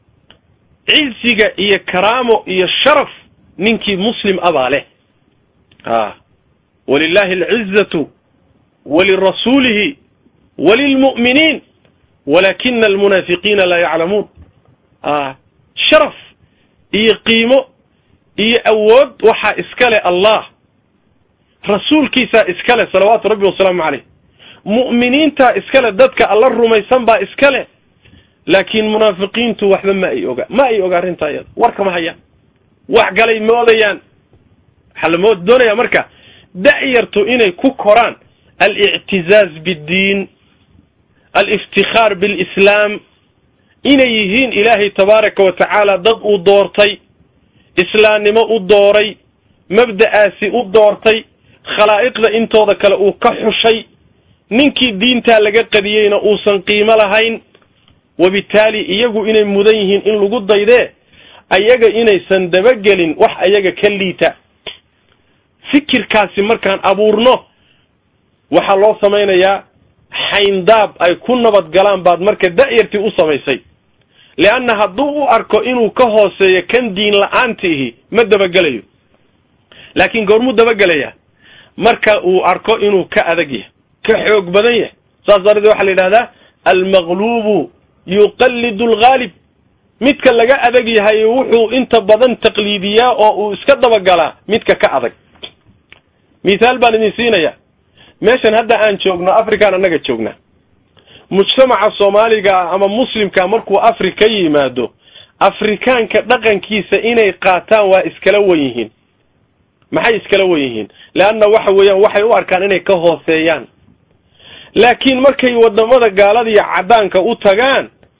cizziga iyo karaamo iyo sharaf ninkii muslim abaa leh a walilahi alcizatu walirasuulihi walilmu'miniin walakina almunaafiqiina laa yaclamuun a sharaf iyo qiimo iyo awood waxaa iska leh allah rasuulkiisaa iska leh salawaatu rabbi wasalaamu caleyh mu'miniintaa iska leh dadka alla rumaysan baa iska leh laakiin munaafiqiintu waxba ma ay oga ma ay oga arrintaa iyada warkama hayaan wax galay moodayaan waxaa la mood doonaya marka da'yartu inay ku koraan alictizaaz biddiin aliftikaar bilislaam inay yihiin ilaahay tabaaraka wa tacaala dad uu doortay islaamnimo u dooray mabda'aasi u doortay khalaa'iqda intooda kale uu ka xushay ninkii diintaa laga qadiyeyna uusan qiimo lahayn wabitaali iyagu inay mudan yihiin in lagu daydee ayaga inaysan dabagelin wax ayaga ka liita fikirkaasi markaan abuurno waxaa loo samaynayaa xayndaab ay ku nabad galaan baad marka da'yartii u samaysay leanna hadduu u arko inuu ka hooseeyo kan diin la-aantiihi ma dabagelayo laakiin goormuu dabagelayaa marka uu arko inuu ka adag yahay ka xoog badan yahay saas darteed waxaa la yidhahdaa almaqluubu yuqallidu alghaalib midka laga adag yahay wuxuu inta badan taqliidiyaa oo uu iska dabagalaa midka ka adag mithaal baan idin siinayaa meeshan hadda aan joogno afrikaan annaga joognaa mujtamaca soomaaliga ama muslimka markuu afrika yimaado afrikaanka dhaqankiisa inay qaataan waa iskala wen yihiin maxay iskala wen yihiin leanna waxa weeyaan waxay u arkaan inay ka hooseeyaan laakiin markay wadamada gaalada iyo caddaanka u tagaan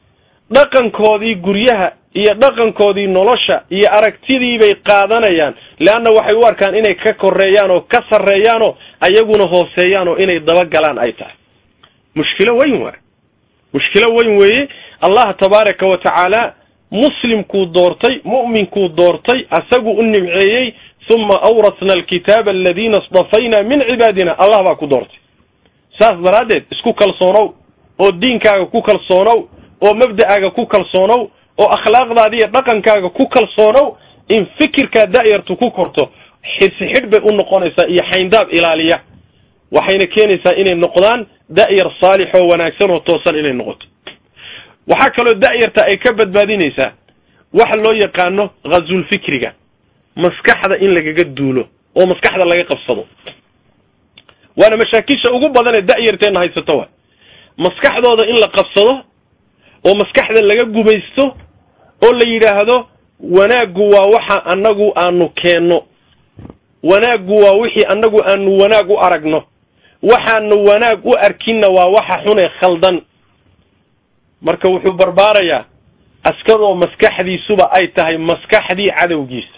dhaqankoodii guryaha iyo dhaqankoodii nolosha iyo aragtidii bay qaadanayaan leanna waxay u arkaan inay ka koreeyaan oo ka sarreeyaan oo ayaguna hooseeyaan oo inay dabagalaan ay tahay mushkilo weyn waay mushkilo weyn weeye allah tabaaraka wa tacaala muslimkuu doortay mu'minkuu doortay asagu u nimceeyey uma awrasna alkitaaba aladiina isdafayna min cibaadina allah baa ku doortay saas daraaddeed isku kalsoonow oo diinkaaga ku kalsoonow oo mabda'aaga ku kalsoonow oo akhlaaqdaada iyo dhaqankaaga ku kalsoonow in fikirkaa da'yartu ku korto xirsi xidh bay u noqonaysaa iyo xayndaab ilaaliya waxayna keenaysaa inay noqdaan da'yar saalix oo wanaagsan oo toosan inay noqoto waxaa kaloo da'yarta ay ka badbaadinaysaa waxa loo yaqaano ghazulfikriga maskaxda in lagaga duulo oo maskaxda laga qabsado waana mashaakisha ugu badan ee da'yarteenna haysato wa maskaxdooda in la qabsado oo maskaxda laga gumaysto oo la yidhaahdo wanaaggu waa waxa annagu aanu keenno wanaaggu waa wixii annagu aanu wanaag u aragno waxaanu wanaag u arkinna waa waxa xunee khaldan marka wuxuu barbaarayaa askadoo maskaxdiisuba ay tahay maskaxdii cadowgiisa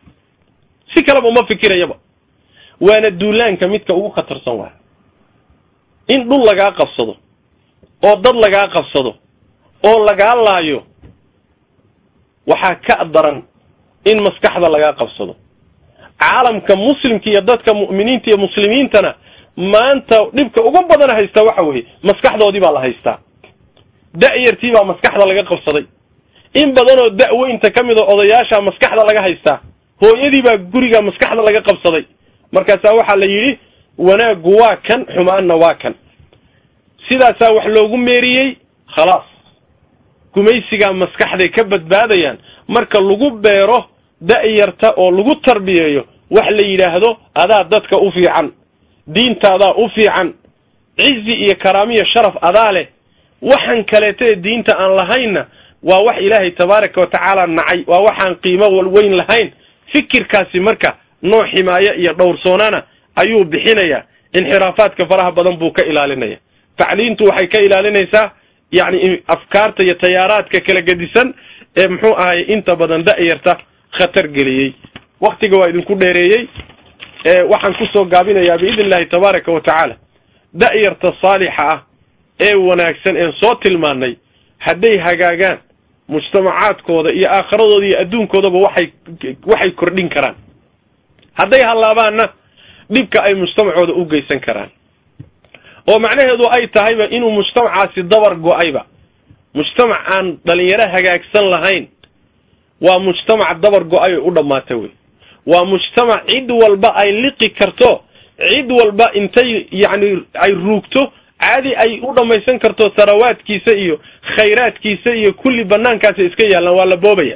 si kaleba uma fikirayaba waana duulaanka midka ugu khatarsan waay in dhul lagaa qabsado oo dad lagaa qabsado oo lagaa laayo waxaa ka daran in maskaxda lagaa qabsado caalamka muslimka iyo dadka mu'miniinta iyo muslimiintana maanta dhibka ugu badan haystaa waxa weeye maskaxdoodii baa la haystaa da'yartii baa maskaxda laga qabsaday in badanoo da'weynta ka mid a odayaasha maskaxda laga haystaa hooyadii baa guriga maskaxda laga qabsaday markaasaa waxaa la yidhi wanaaggu waa kan xumaanna waa kan sidaasaa wax loogu meeriyey khalaas gumaysigaa maskaxday ka badbaadayaan marka lagu beero da'yarta oo lagu tarbiyeeyo wax la yidhaahdo adaa dadka u fiican diintaadaa u fiican cizi iyo karaamiyo sharaf adaa leh waxaan kaleeta ee diinta aan lahaynna waa wax ilaahay tabaaraka wa tacaala nacay waa waxaan qiimo walweyn lahayn fikirkaasi marka nooc ximaaye iyo dhowrsoonana ayuu bixinayaa inxiraafaadka faraha badan buu ka ilaalinaya tacliintu waxay ka ilaalinaysaa yacni afkaarta iyo tayaaraadka kala gedisan ee muxuu ahay inta badan da'yarta khatar geliyey waktiga waa idinku dheereeyey waxaan kusoo gaabinayaa biidn illahi tabaaraka wa tacaala da'yarta saalixa ah ee wanaagsan een soo tilmaanay hadday hagaagaan mujtamacaadkooda iyo aakhiradooda iyo adduunkoodaba waxay waxay kordhin karaan hadday hallaabaanna dhibka ay mujtamacooda u geysan karaan oo macnaheedu ay tahayba inuu mujtamacaasi dabar go-ayba mujtamac aan dhalinyaro hagaagsan lahayn waa mujtamac dabar go-ay oo u dhammaata wey waa mujtamac cid walba ay liqi karto cid walba intay yacni ay ruugto caadi ay u dhammaysan karto sarawaadkiisa iyo khayraadkiisa iyo kulli banaankaasi iska yaallaan waa la boobaya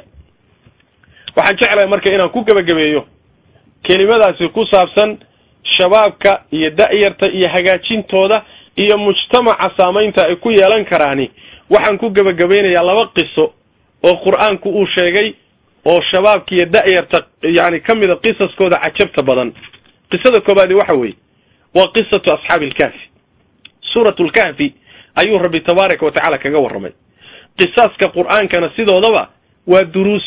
waxaan jeclahay marka inaan ku gebagabeeyo kelimadaasi ku saabsan shabaabka iyo da'yarta iyo hagaajintooda iyo mujtamaca saamaynta ay ku yeelan karaani waxaan ku gebagabaynayaa laba qiso oo qur-aanku uu sheegay oo shabaabka iyo da'yarta yani ka mida qisaskooda cajabta badan qisada koobaadi waxa weeye waa qisatu asxaabi ilkahfi suuratu lkahfi ayuu rabbi tabaaraka wa tacaala kaga warramay qisaaska qur-aankana sidoodaba waa duruus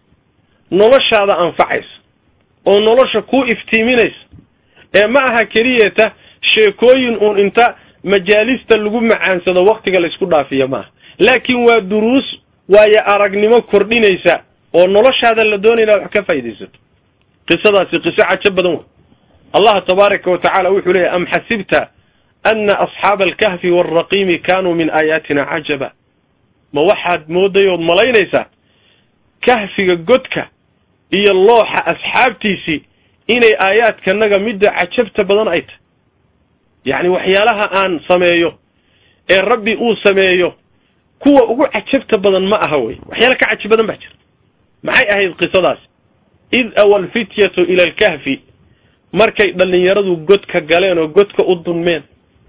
noloshaada anfacaysa oo nolosha ku iftiiminaysa ee ma aha keliyata sheekooyin uun inta majaalista lagu macaansado waktiga laysku dhaafiya maaha laakiin waa duruus waayo aragnimo kordhinaysa oo noloshaada la doonaya inaad wax ka faaidaysato qisadaasi qiso cajo badan wey allah tabaaraka wa tacala wuxuu leeyahy am xasibta ana asxaaba alkahfi waalraqiimi kanuu min aayaatina cajaba ma waxaad mooday ood malaynaysaa kahfiga godka iyo looxa asxaabtiisii inay aayaadkanaga midda cajabta badan ay tahay yacni waxyaalaha aan sameeyo ee rabbi uu sameeyo kuwa ugu cajabta badan ma aha wey waxyaala ka cajab badan baa jira maxay ahayd qisadaasi id awa alfityatu ila alkahfi markay dhallinyaradu godka galeen oo godka u dunmeen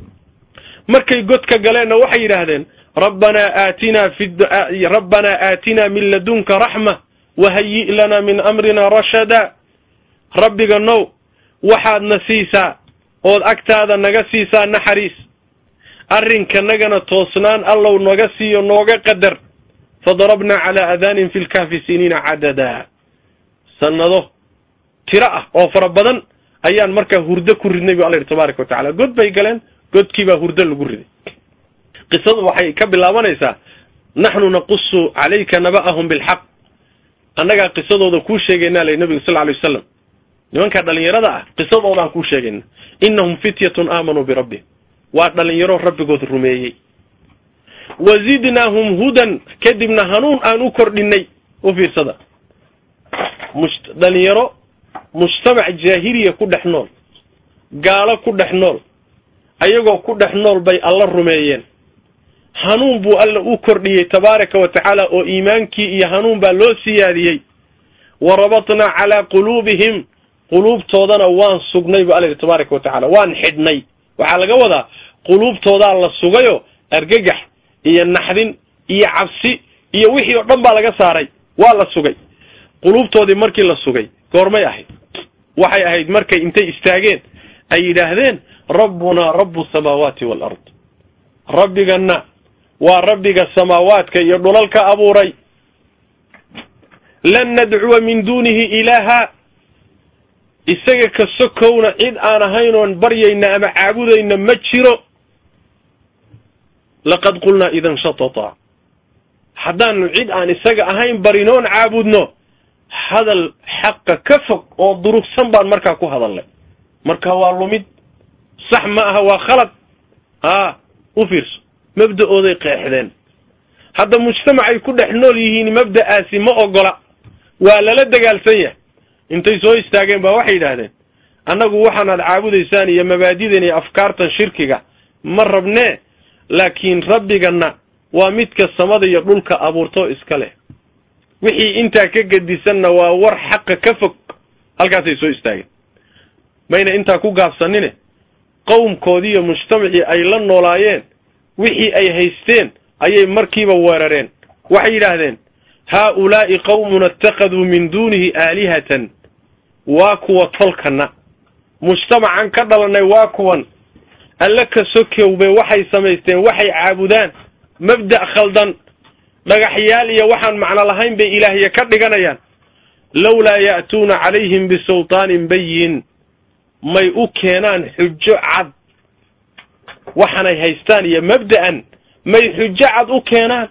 markay godka galeenna waxay yidhaahdeen rabbanaa aatinaa fi rabbanaa aatinaa min ladunka raxma wahayi' lana min amrina rashada rabbiga now waxaadna siisaa ood agtaada naga siisaa naxariis arrinkanagana toosnaan allow naga siiyo nooga qadar fadarabnaa calaa aadaanin fi lkahfi siniina cadada sanado tiro ah oo fara badan ayaan markaa hurdo ku ridnay bu alla yidhi tabaaraka wa tacala god bay galeen godkii baa hurdo lagu riday qisadu waxay ka bilaabanaysaa naxnu naqusu calayka naba'ahum bilxaq annagaa qisadooda kuu sheegaynaa lay nabiga sal alay wasalam nimankaa dhalinyarada ah qisadoodaan kuu sheegayna innahum fityatun aamanuu birabbihim waa dhalinyaro rabbigood rumeeyey wa zidnaahum hudan kadibna hanuun aan u kordhinay u fiirsada mus dhalinyaro mujtamac jaahiliya ku dhex nool gaalo ku dhex nool ayagoo ku dhex nool bay alla rumeeyeen hanuun buu alla u kordhiyey tabaaraka wa tacaala oo iimaankii iyo hanuun baa loo siyaadiyey wa rabatnaa calaa quluubihim quluubtoodana waan sugnay bu alla yidhi tabaaraka wa tacala waan xidhnay waxaa laga wadaa quluubtoodaa la sugayo argagax iyo naxdin iyo cabsi iyo wixii oo dhan baa laga saaray waa la sugay quluubtoodii markii la sugay goormay ahayd waxay ahayd markay intay istaageen ay yidhaahdeen rabbunaa rabbu samaawaati waalard rabbigana waa rabbiga samaawaadka iyo dhulalka abuuray lan nadcuwa min duunihi ilaaha isaga ka sokowna cid aan ahayn oon baryayna ama caabudayna ma jiro laqad qulnaa idan shatata haddaanu cid aan isaga ahayn barinoon caabudno hadal xaqa ka fog oo durugsan baan markaa ku hadalnay marka waa lumid sax ma aha waa khalad a u fiirso mabda'ooday qeexdeen hadda mujtamacay ku dhex nool yihiin mabda'aasi ma ogola waa lala dagaalsan yahay intay soo istaageen baa waxay yidhaahdeen annagu waxaanaad caabudaysaan iyo mabaadidan iyo afkaartan shirkiga ma rabnee laakiin rabbigana waa midka samada iyo dhulka abuurtoo iska leh wixii intaa ka gedisanna waa war xaqa ka fog halkaasay soo istaageen mayna intaa ku gaabsanine qowmkoodii iyo mujtamacii ay la noolaayeen wixii ay haysteen ayay markiiba weerareen waxay yidhaahdeen haa-ulaa'i qawmuna ittakhaduu min duunihi aalihatan waa kuwa tolkana mujtamacan ka dhalanay waa kuwan alle ka sokowbe waxay samaysteen waxay caabudaan mabda' khaldan dhagaxyaal iyo waxaan macno lahayn bay ilaahya ka dhiganayaan lawlaa ya'tuuna calayhim bisultaanin bayin may u keenaan xujo cad waxaanay haystaan iyo mabda'an may xujo cad u keenaan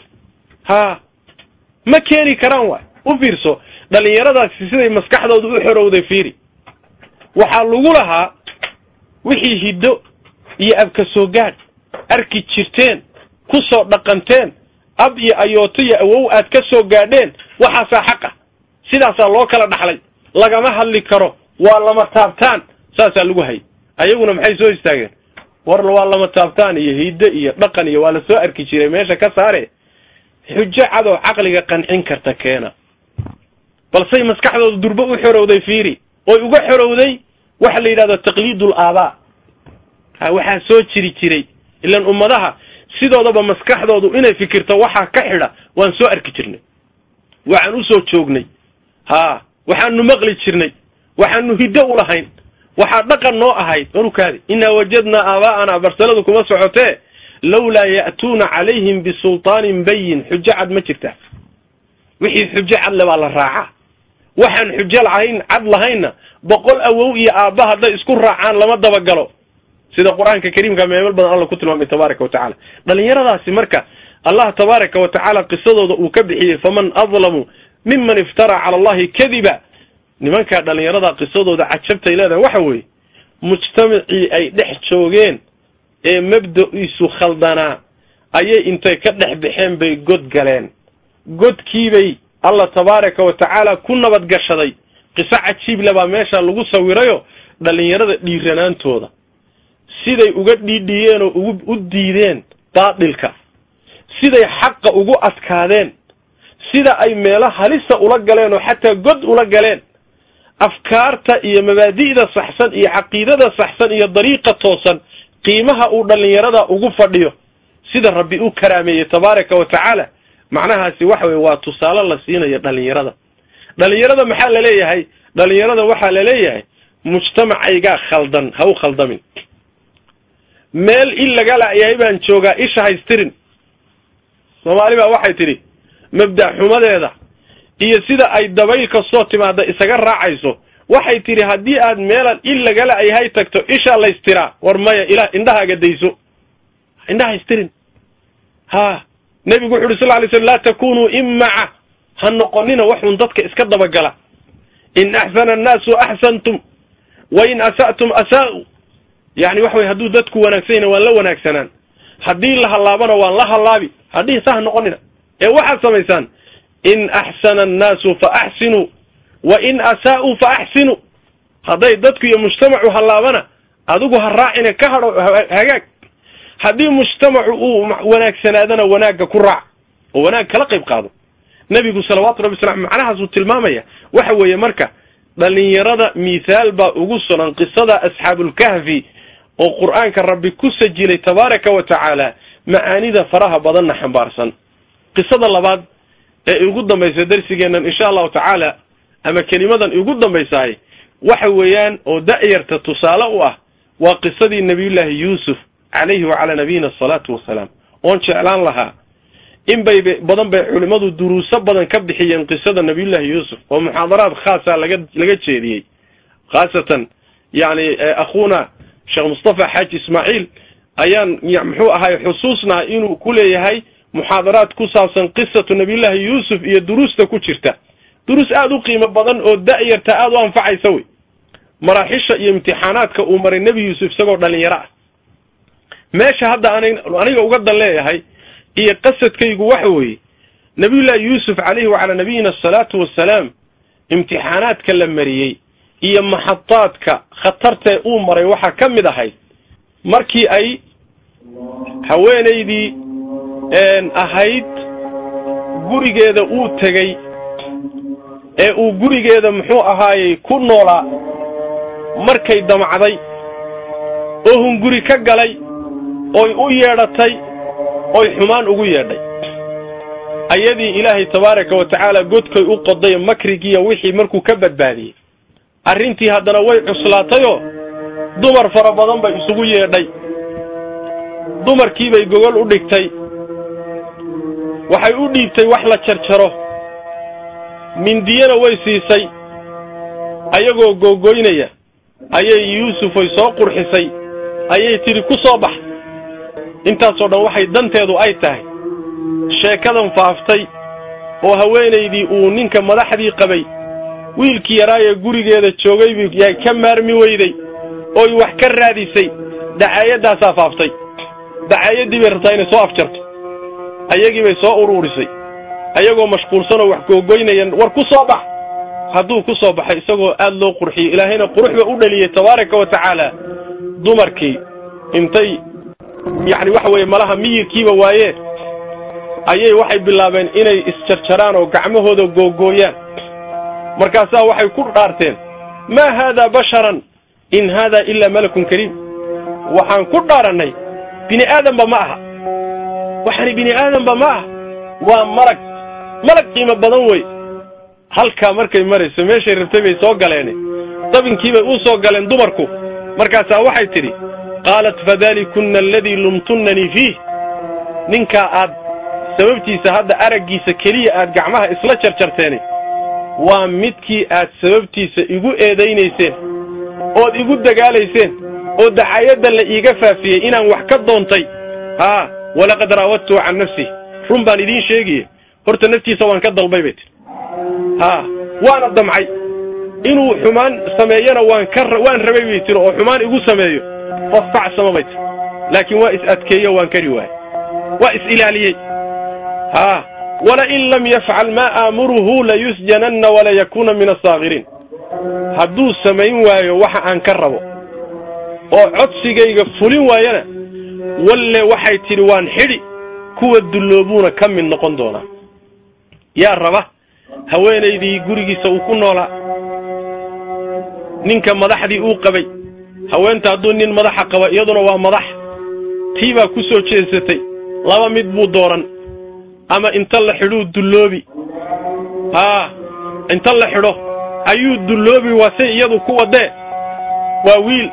haa ma keeni karaan waay u fiirso dhalinyaradaasi siday maskaxdooda u xorowday fiiri waxaa lagu lahaa wixii hiddo iyo abka soo gaadh arki jirteen ku soo dhaqanteen ab iyo ayooto iyo awow aad ka soo gaadheen waxaasaa xaq ah sidaasaa loo kala dhaxlay lagama hadli karo waa lama taabtaan saasaa lagu hayay ayaguna maxay soo istaageen war waa lama taabtaan iyo hiddo iyo dhaqan iyo waa la soo arki jiray meesha ka saare xujo cadoo caqliga qancin karta keena balsey maskaxdooda durbo u xorowday fiiri oy uga xorowday waxa la yidhahdo taqliidul aabaa ha waxaa soo jiri jiray ilan ummadaha sidoodaba maskaxdoodu inay fikirto waxaa ka xidha waan soo arki jirnay waxaan usoo joognay haa waxaanu maqli jirnay waxaanu hiddo u lahayn waxaa dhaqan noo ahayd warukaadi innaa wajadnaa aabaa'anaa barsaladu kuma socotee lawlaa ya'tuuna calayhim bisultaanin bayin xujo cad ma jirta wixii xujo cad le baa la raacaa waxaan xujo lahayn cad lahaynna boqol awow iyo aabba hadday isku raacaan lama dabagalo sida qur-aanka kariimka meemel badan alla ku tilmaamay tabaaraka wa tacaala dhalinyaradaasi marka allah tabaaraka wa tacaala qisadooda uu ka bixiyey faman adlamu miman iftara cala allahi kadiba nimankaa dhalinyarada qisadooda cajabtay leedahay waxa weeye mujtamacii ay dhex joogeen ee mabda-iisu khaldanaa ayay intay ka dhex baxeen bay god galeen godkiibay allah tabaaraka wa tacaala ku nabad gashaday qiso cajiible baa meesha lagu sawirayo dhalinyarada dhiiranaantooda siday uga dhiidhiyeen oo ugu u diideen baatilka siday xaqa ugu adkaadeen sida ay meelo halisa ula galeen oo xataa god ula galeen afkaarta iyo mabaadi'da saxsan iyo caqiidada saxsan iyo dariiqa toosan qiimaha uu dhalinyarada ugu fadhiyo sida rabbi u karaameeyey tabaaraka wa tacaala macnahaasi waxa weye waa tusaale la siinayo dhalinyarada dhalinyarada maxaa laleeyahay dhalinyarada waxaa laleeyahay mujtamacaygaa khaldan ha u khaldamin meel il laga la'yahay baan joogaa isha haystirin soomaali baa waxay tidhi mabda' xumadeeda iyo sida ay dabayl kastoo timaada isaga raacayso waxay tidhi haddii aad meelan il lagala ayhay tagto ishaa laystiraa war maya ilah indhahaaga dayso indhaha istirin ha nebigu wuxu uhi sal lay slm laa takunuu imaca ha noqonina waxun dadka iska dabagala in axsana annaasu axsantum wa in asa'tum asaa'u yani waxa weye hadduu dadku wanaagsan yahna waan la wanaagsanaan haddii la hallaabana waan la hallaabi haddii sa ha noqonina ee waxaad samaysaan in axsana annaasu fa axsinuu wa in asaa'uu fa axsinuu hadday dadku iyo mujtamacu hallaabana adigu ha raacina ka hadho hagaag haddii mujtamacu uu wanaagsanaadana wanaagga ku raac oo wanaag kala qayb qaado nebigu salawaatu rabbi wasalam macnahaasuu tilmaamaya waxa weeye marka dhalinyarada mithaal baa ugu sugan qisada asxaabulkahfi oo qur'aanka rabbi ku sajilay tabaaraka wa tacaala macaanida faraha badanna xambaarsan qisada labaad ee ugu dambaysa darsigeennan insha allahu tacaala ama kelimadan ugu dambaysahay waxa weeyaan oo da'yarta tusaale u ah waa qisadii nabiyullaahi yuusuf calayhi wacalaa nabiyina asalaatu wasalaam oon jeclaan lahaa in bay badan bay culimmadu duruuso badan ka bixiyeen qisada nabiyullaahi yuusuf oo muxaadaraad khaasa laga laga jeediyey khaasatan yani akhuuna sheekh mustafa xaaji ismaaciil ayaan muxuu ahay xusuusnaha inuu ku leeyahay muxaadaraad ku saabsan qisatu nabiyullaahi yuusuf iyo duruusta ku jirta duruus aada u qiimo badan oo da'yarta aada u anfacaysa wey maraaxisha iyo imtixaanaadka uu maray nebi yuusuf isagoo dhalinyaro ah meesha hadda an aniga uga dan leeyahay iyo qasadkaygu waxa weeye nabiyullaahi yuusuf calayhi wacalaa nabiyina asalaatu wassalaam imtixaanaadka la mariyey iyo maxadaadka khatartee uu maray waxaa ka mid ahayd markii ay haweenaydii ahayd gurigeeda uu tegey ee uu gurigeeda muxuu ahaayey ku noolaa markay damacday oo hunguri ka galay oy u yeedhatay oy xumaan ugu yeedhay ayadii ilaahay tabaaraka wa tacaala godkay u qoday makrigiiyo wixii markuu ka badbaadiyey arrintii haddana way cuslaatayoo dumar fara badan bay isugu yeedhay dumarkiibay gogol u dhigtay waxay u dhiibtay wax la jarjaro mindiyana way siisay ayagoo googoynaya ayay yuusufoy soo qurxisay ayay tidhi ku soo bax intaasoo dhan waxay danteedu ay tahay sheekadan faaftay oo haweenaydii uu ninka madaxdii qabay wiilkii yaraayee gurigeeda joogay yay ka maarmi weyday oy wax ka raadisay dacaayadaasaa faaftay dacaayadii bay rabtaa inay soo afjarto ayagii bay soo uruurisay ayagoo mashquulsanoo wax googoynaya war ku soo bax hadduu ku soo baxay isagoo aada loo qurxiyey ilaahayna quruxba u dhaliyey tabaaraka wa tacaala dumarkii intay yacni waxa weeye malaha miyirkiiba waaye ayay waxay bilaabeen inay isjarjaraan oo gacmahooda googooyaan markaasaa waxay ku dhaarteen maa haada basharan in haada ilaa malakun kariim waxaan ku dhaarannay bini aadanba ma aha waxani bini aadanba ma aha waa malag malag qiimo badan wey halkaa markay marayso meeshay rabtay bay soo galeene dabinkiibay u soo galeen dumarku markaasaa waxay tidhi qaalat fadalikunna aladii lumtunnanii fiih ninkaa aad sababtiisa hadda araggiisa keliya aad gacmaha isla jarjarteene waa midkii aad sababtiisa igu eedaynayseen ood igu dagaalayseen oo dacayadda la iiga faafiyey inaan wax ka doontay haa walaqad raawadtuhu can nafsih run baan idiin sheegaye horta naftiisa waan ka dalbay bay tii haa waana damcay inuu xumaan sameeyana waan ka waan rabay bay tiri oo xumaan igu sameeyo fastacsama bay tiri laakiin waa is adkeeyo waan kari waayey waa is ilaaliyey haa walain lam yafcal maa aamuruhu layusjananna walayakuna min asaakiriin hadduu samayn waayo waxa aan ka rabo oo codsigayga fulin waayana walle waxay tidhi waan xidhi kuwa dulloobuuna ka mid noqon doonaa yaa raba haweenaydii gurigiisa uu ku noolaa ninka madaxdii uu qabay haweenta hadduu nin madaxa qaba iyaduna waa madax tii baa ku soo jeesatay laba mid buu dooran ama inta la xidhuu dulloobi haa inta la xidho ayuu dulloobi waa say iyadu ku wadee waa wiil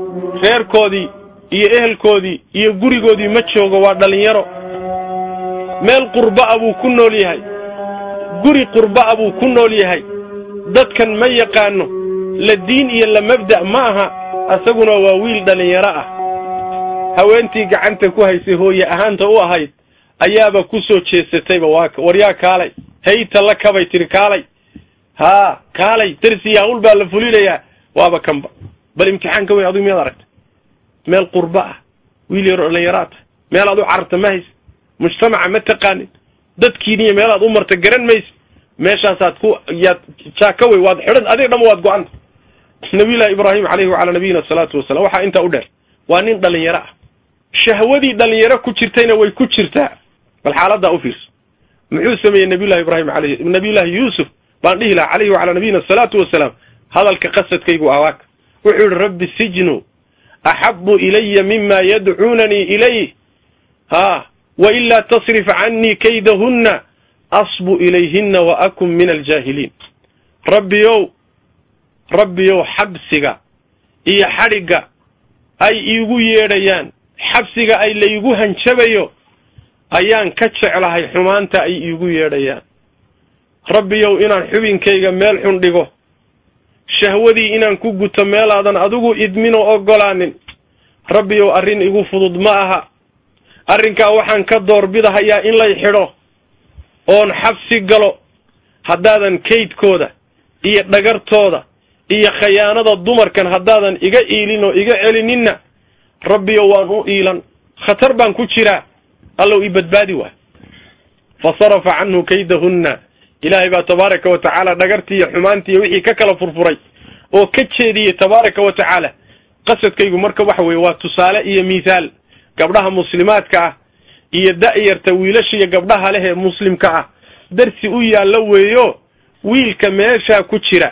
reerkoodii iyo ehelkoodii iyo gurigoodii ma joogo waa dhallinyaro meel qurba'a buu ku nool yahay guri qurba'a buu ku nool yahay dadkan ma yaqaano la diin iyo la mabda' ma aha asaguna waa wiil dhallinyaro ah haweentii gacanta ku haysay hooye ahaanta u ahayd ayaaba ku soo jeesatayba waa waryaa kaalay hayta la kabay tiri kaalay haa kaalay darsi yaaqul baa la fulinayaa waaba kanba bal imtixaanka weyn adigu miyaad aragta meel qurba ah wiil yaro dhallinyaro tahay meel aad u cararta ma haysa mujtamaca ma taqaanin dadkiiniyo meelaad u marta garan maysa meeshaasaad ku yaad jaaka wey waad xidhan adiga dhama waad go-anta nabiyullahi ibraahim caleyhi wacalaa nabiyina asalaatu wasalam waxaa intaa u dheer waa nin dhallinyaro ah shahwadii dhallinyaro ku jirtayna way ku jirtaa bal xaaladaa u fiirso muxuu sameeyey nabiyullahi ibraahim aleyh nabiyullahi yuusuf baan dhihi lahaa caleyhi wacalaa nabiyina asalaatu wasalaam hadalka qasadkaygu awaaka wuxuu yihi rabbi sijnu axabu ilaya mima yadcuunanii ilayh ha wailaa tasrif canii kaydahunna asbu ilayhina wa akun min aljaahiliin rabbiyow rabbiyow xabsiga iyo xadhigga ay iigu yeedhayaan xabsiga ay laygu hanjabayo ayaan ka jeclahay xumaanta ay iigu yeedhayaan rabbiyow inaan xubinkayga meel xun dhigo shahwadii inaan ku guto meelaadan adigu idminoo ogolaanin rabbiyow arrin igu fudud ma aha arrinkaa waxaan ka doorbidahayaa in lay xidho oon xabsi galo haddaadan kaydkooda iyo dhagartooda iyo khayaanada dumarkan haddaadan iga iilin oo iga celininna rabbiyo waan u iilan khatar baan ku jiraa allow i badbaadi waay fa sarafa canhu kaydahunna ilaahay baa tabaaraka wa tacaala dhagartii iyo xumaantii iyo wixii ka kala furfuray oo ka jeediyey tabaaraka wa tacaala qasadkaygu marka waxa weeye waa tusaale iyo mithaal gabdhaha muslimaadka ah iyo da'yarta wiilasha iyo gabdhaha leh ee muslimka ah darsi u yaallo weeyo wiilka meeshaa ku jira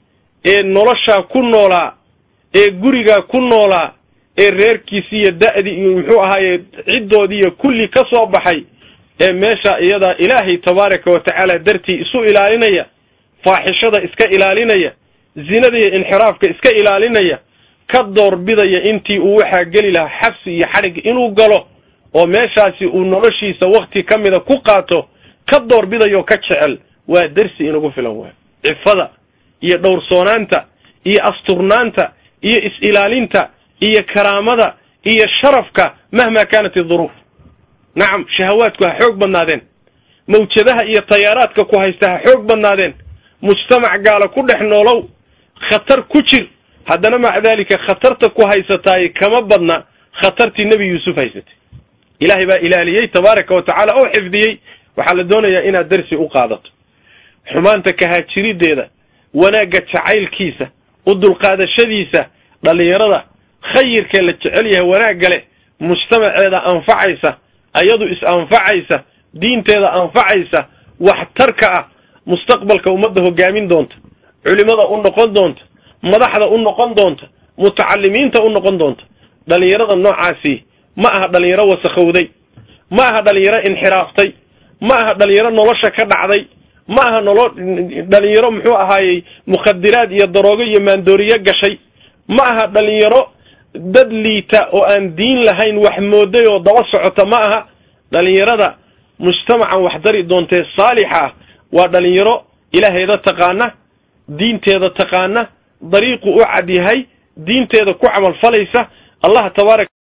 ee noloshaa ku noolaa ee gurigaa ku noolaa ee reerkiisi iyo da'dii iyo muxuu ahaaye ciddoodiiyo kulli ka soo baxay ee meesha iyadaa ilaahay tabaaraka wa tacaala dartii isu ilaalinaya faaxishada iska ilaalinaya zinada iyo inxiraafka iska ilaalinaya ka doorbidaya intii uu waxaa geli lahaa xabsi iyo xadhig inuu galo oo meeshaasi uu noloshiisa wakti ka mida ku qaato ka doorbidayoo ka jecel waa dersi inagu filan waay cifada iyo dhowrsoonaanta iyo asturnaanta iyo is-ilaalinta iyo karaamada iyo sharafka mahma kaanat iduruuf nacam shahawaadku ha xoog badnaadeen mawjadaha iyo tayaaraadka ku haysta ha xoog badnaadeen mujtamac gaala ku dhex noolow khatar ku jir haddana maca daalika khatarta ku haysataay kama badna khatartii nebi yuusuf haysatay ilaahay baa ilaaliyey tabaaraka wa tacaala oo xifdiyey waxaa la doonayaa inaad darsi u qaadato xumaanta kahaajirideeda wanaagga jacaylkiisa u dulqaadashadiisa dhallinyarada khayirkee la jecel yahay wanaagga leh mujtamaceeda anfacaysa ayadu is-anfacaysa diinteeda anfacaysa waxtarka ah mustaqbalka ummadda hogaamin doonta culimada u noqon doonta madaxda u noqon doonta mutacalimiinta u noqon doonta dhallinyarada noocaasi ma aha dhalinyaro wasakhowday ma aha dhalinyaro inxiraaftay ma aha dhalinyaro nolosha ka dhacday ma aha nolo dhalinyaro muxuu ahaayey mukhadiraad iyo daroogo iyo maandooriyo gashay ma aha dhalinyaro dad liita oo aan diin lahayn wax mooday oo daba socota ma aha dhalinyarada mujtamacan wax dari doontee saalixa ah waa dhalinyaro ilaaheeda taqaana diinteeda taqaana dariiqu u cad yahay diinteeda ku camal falaysa allah tabaaraka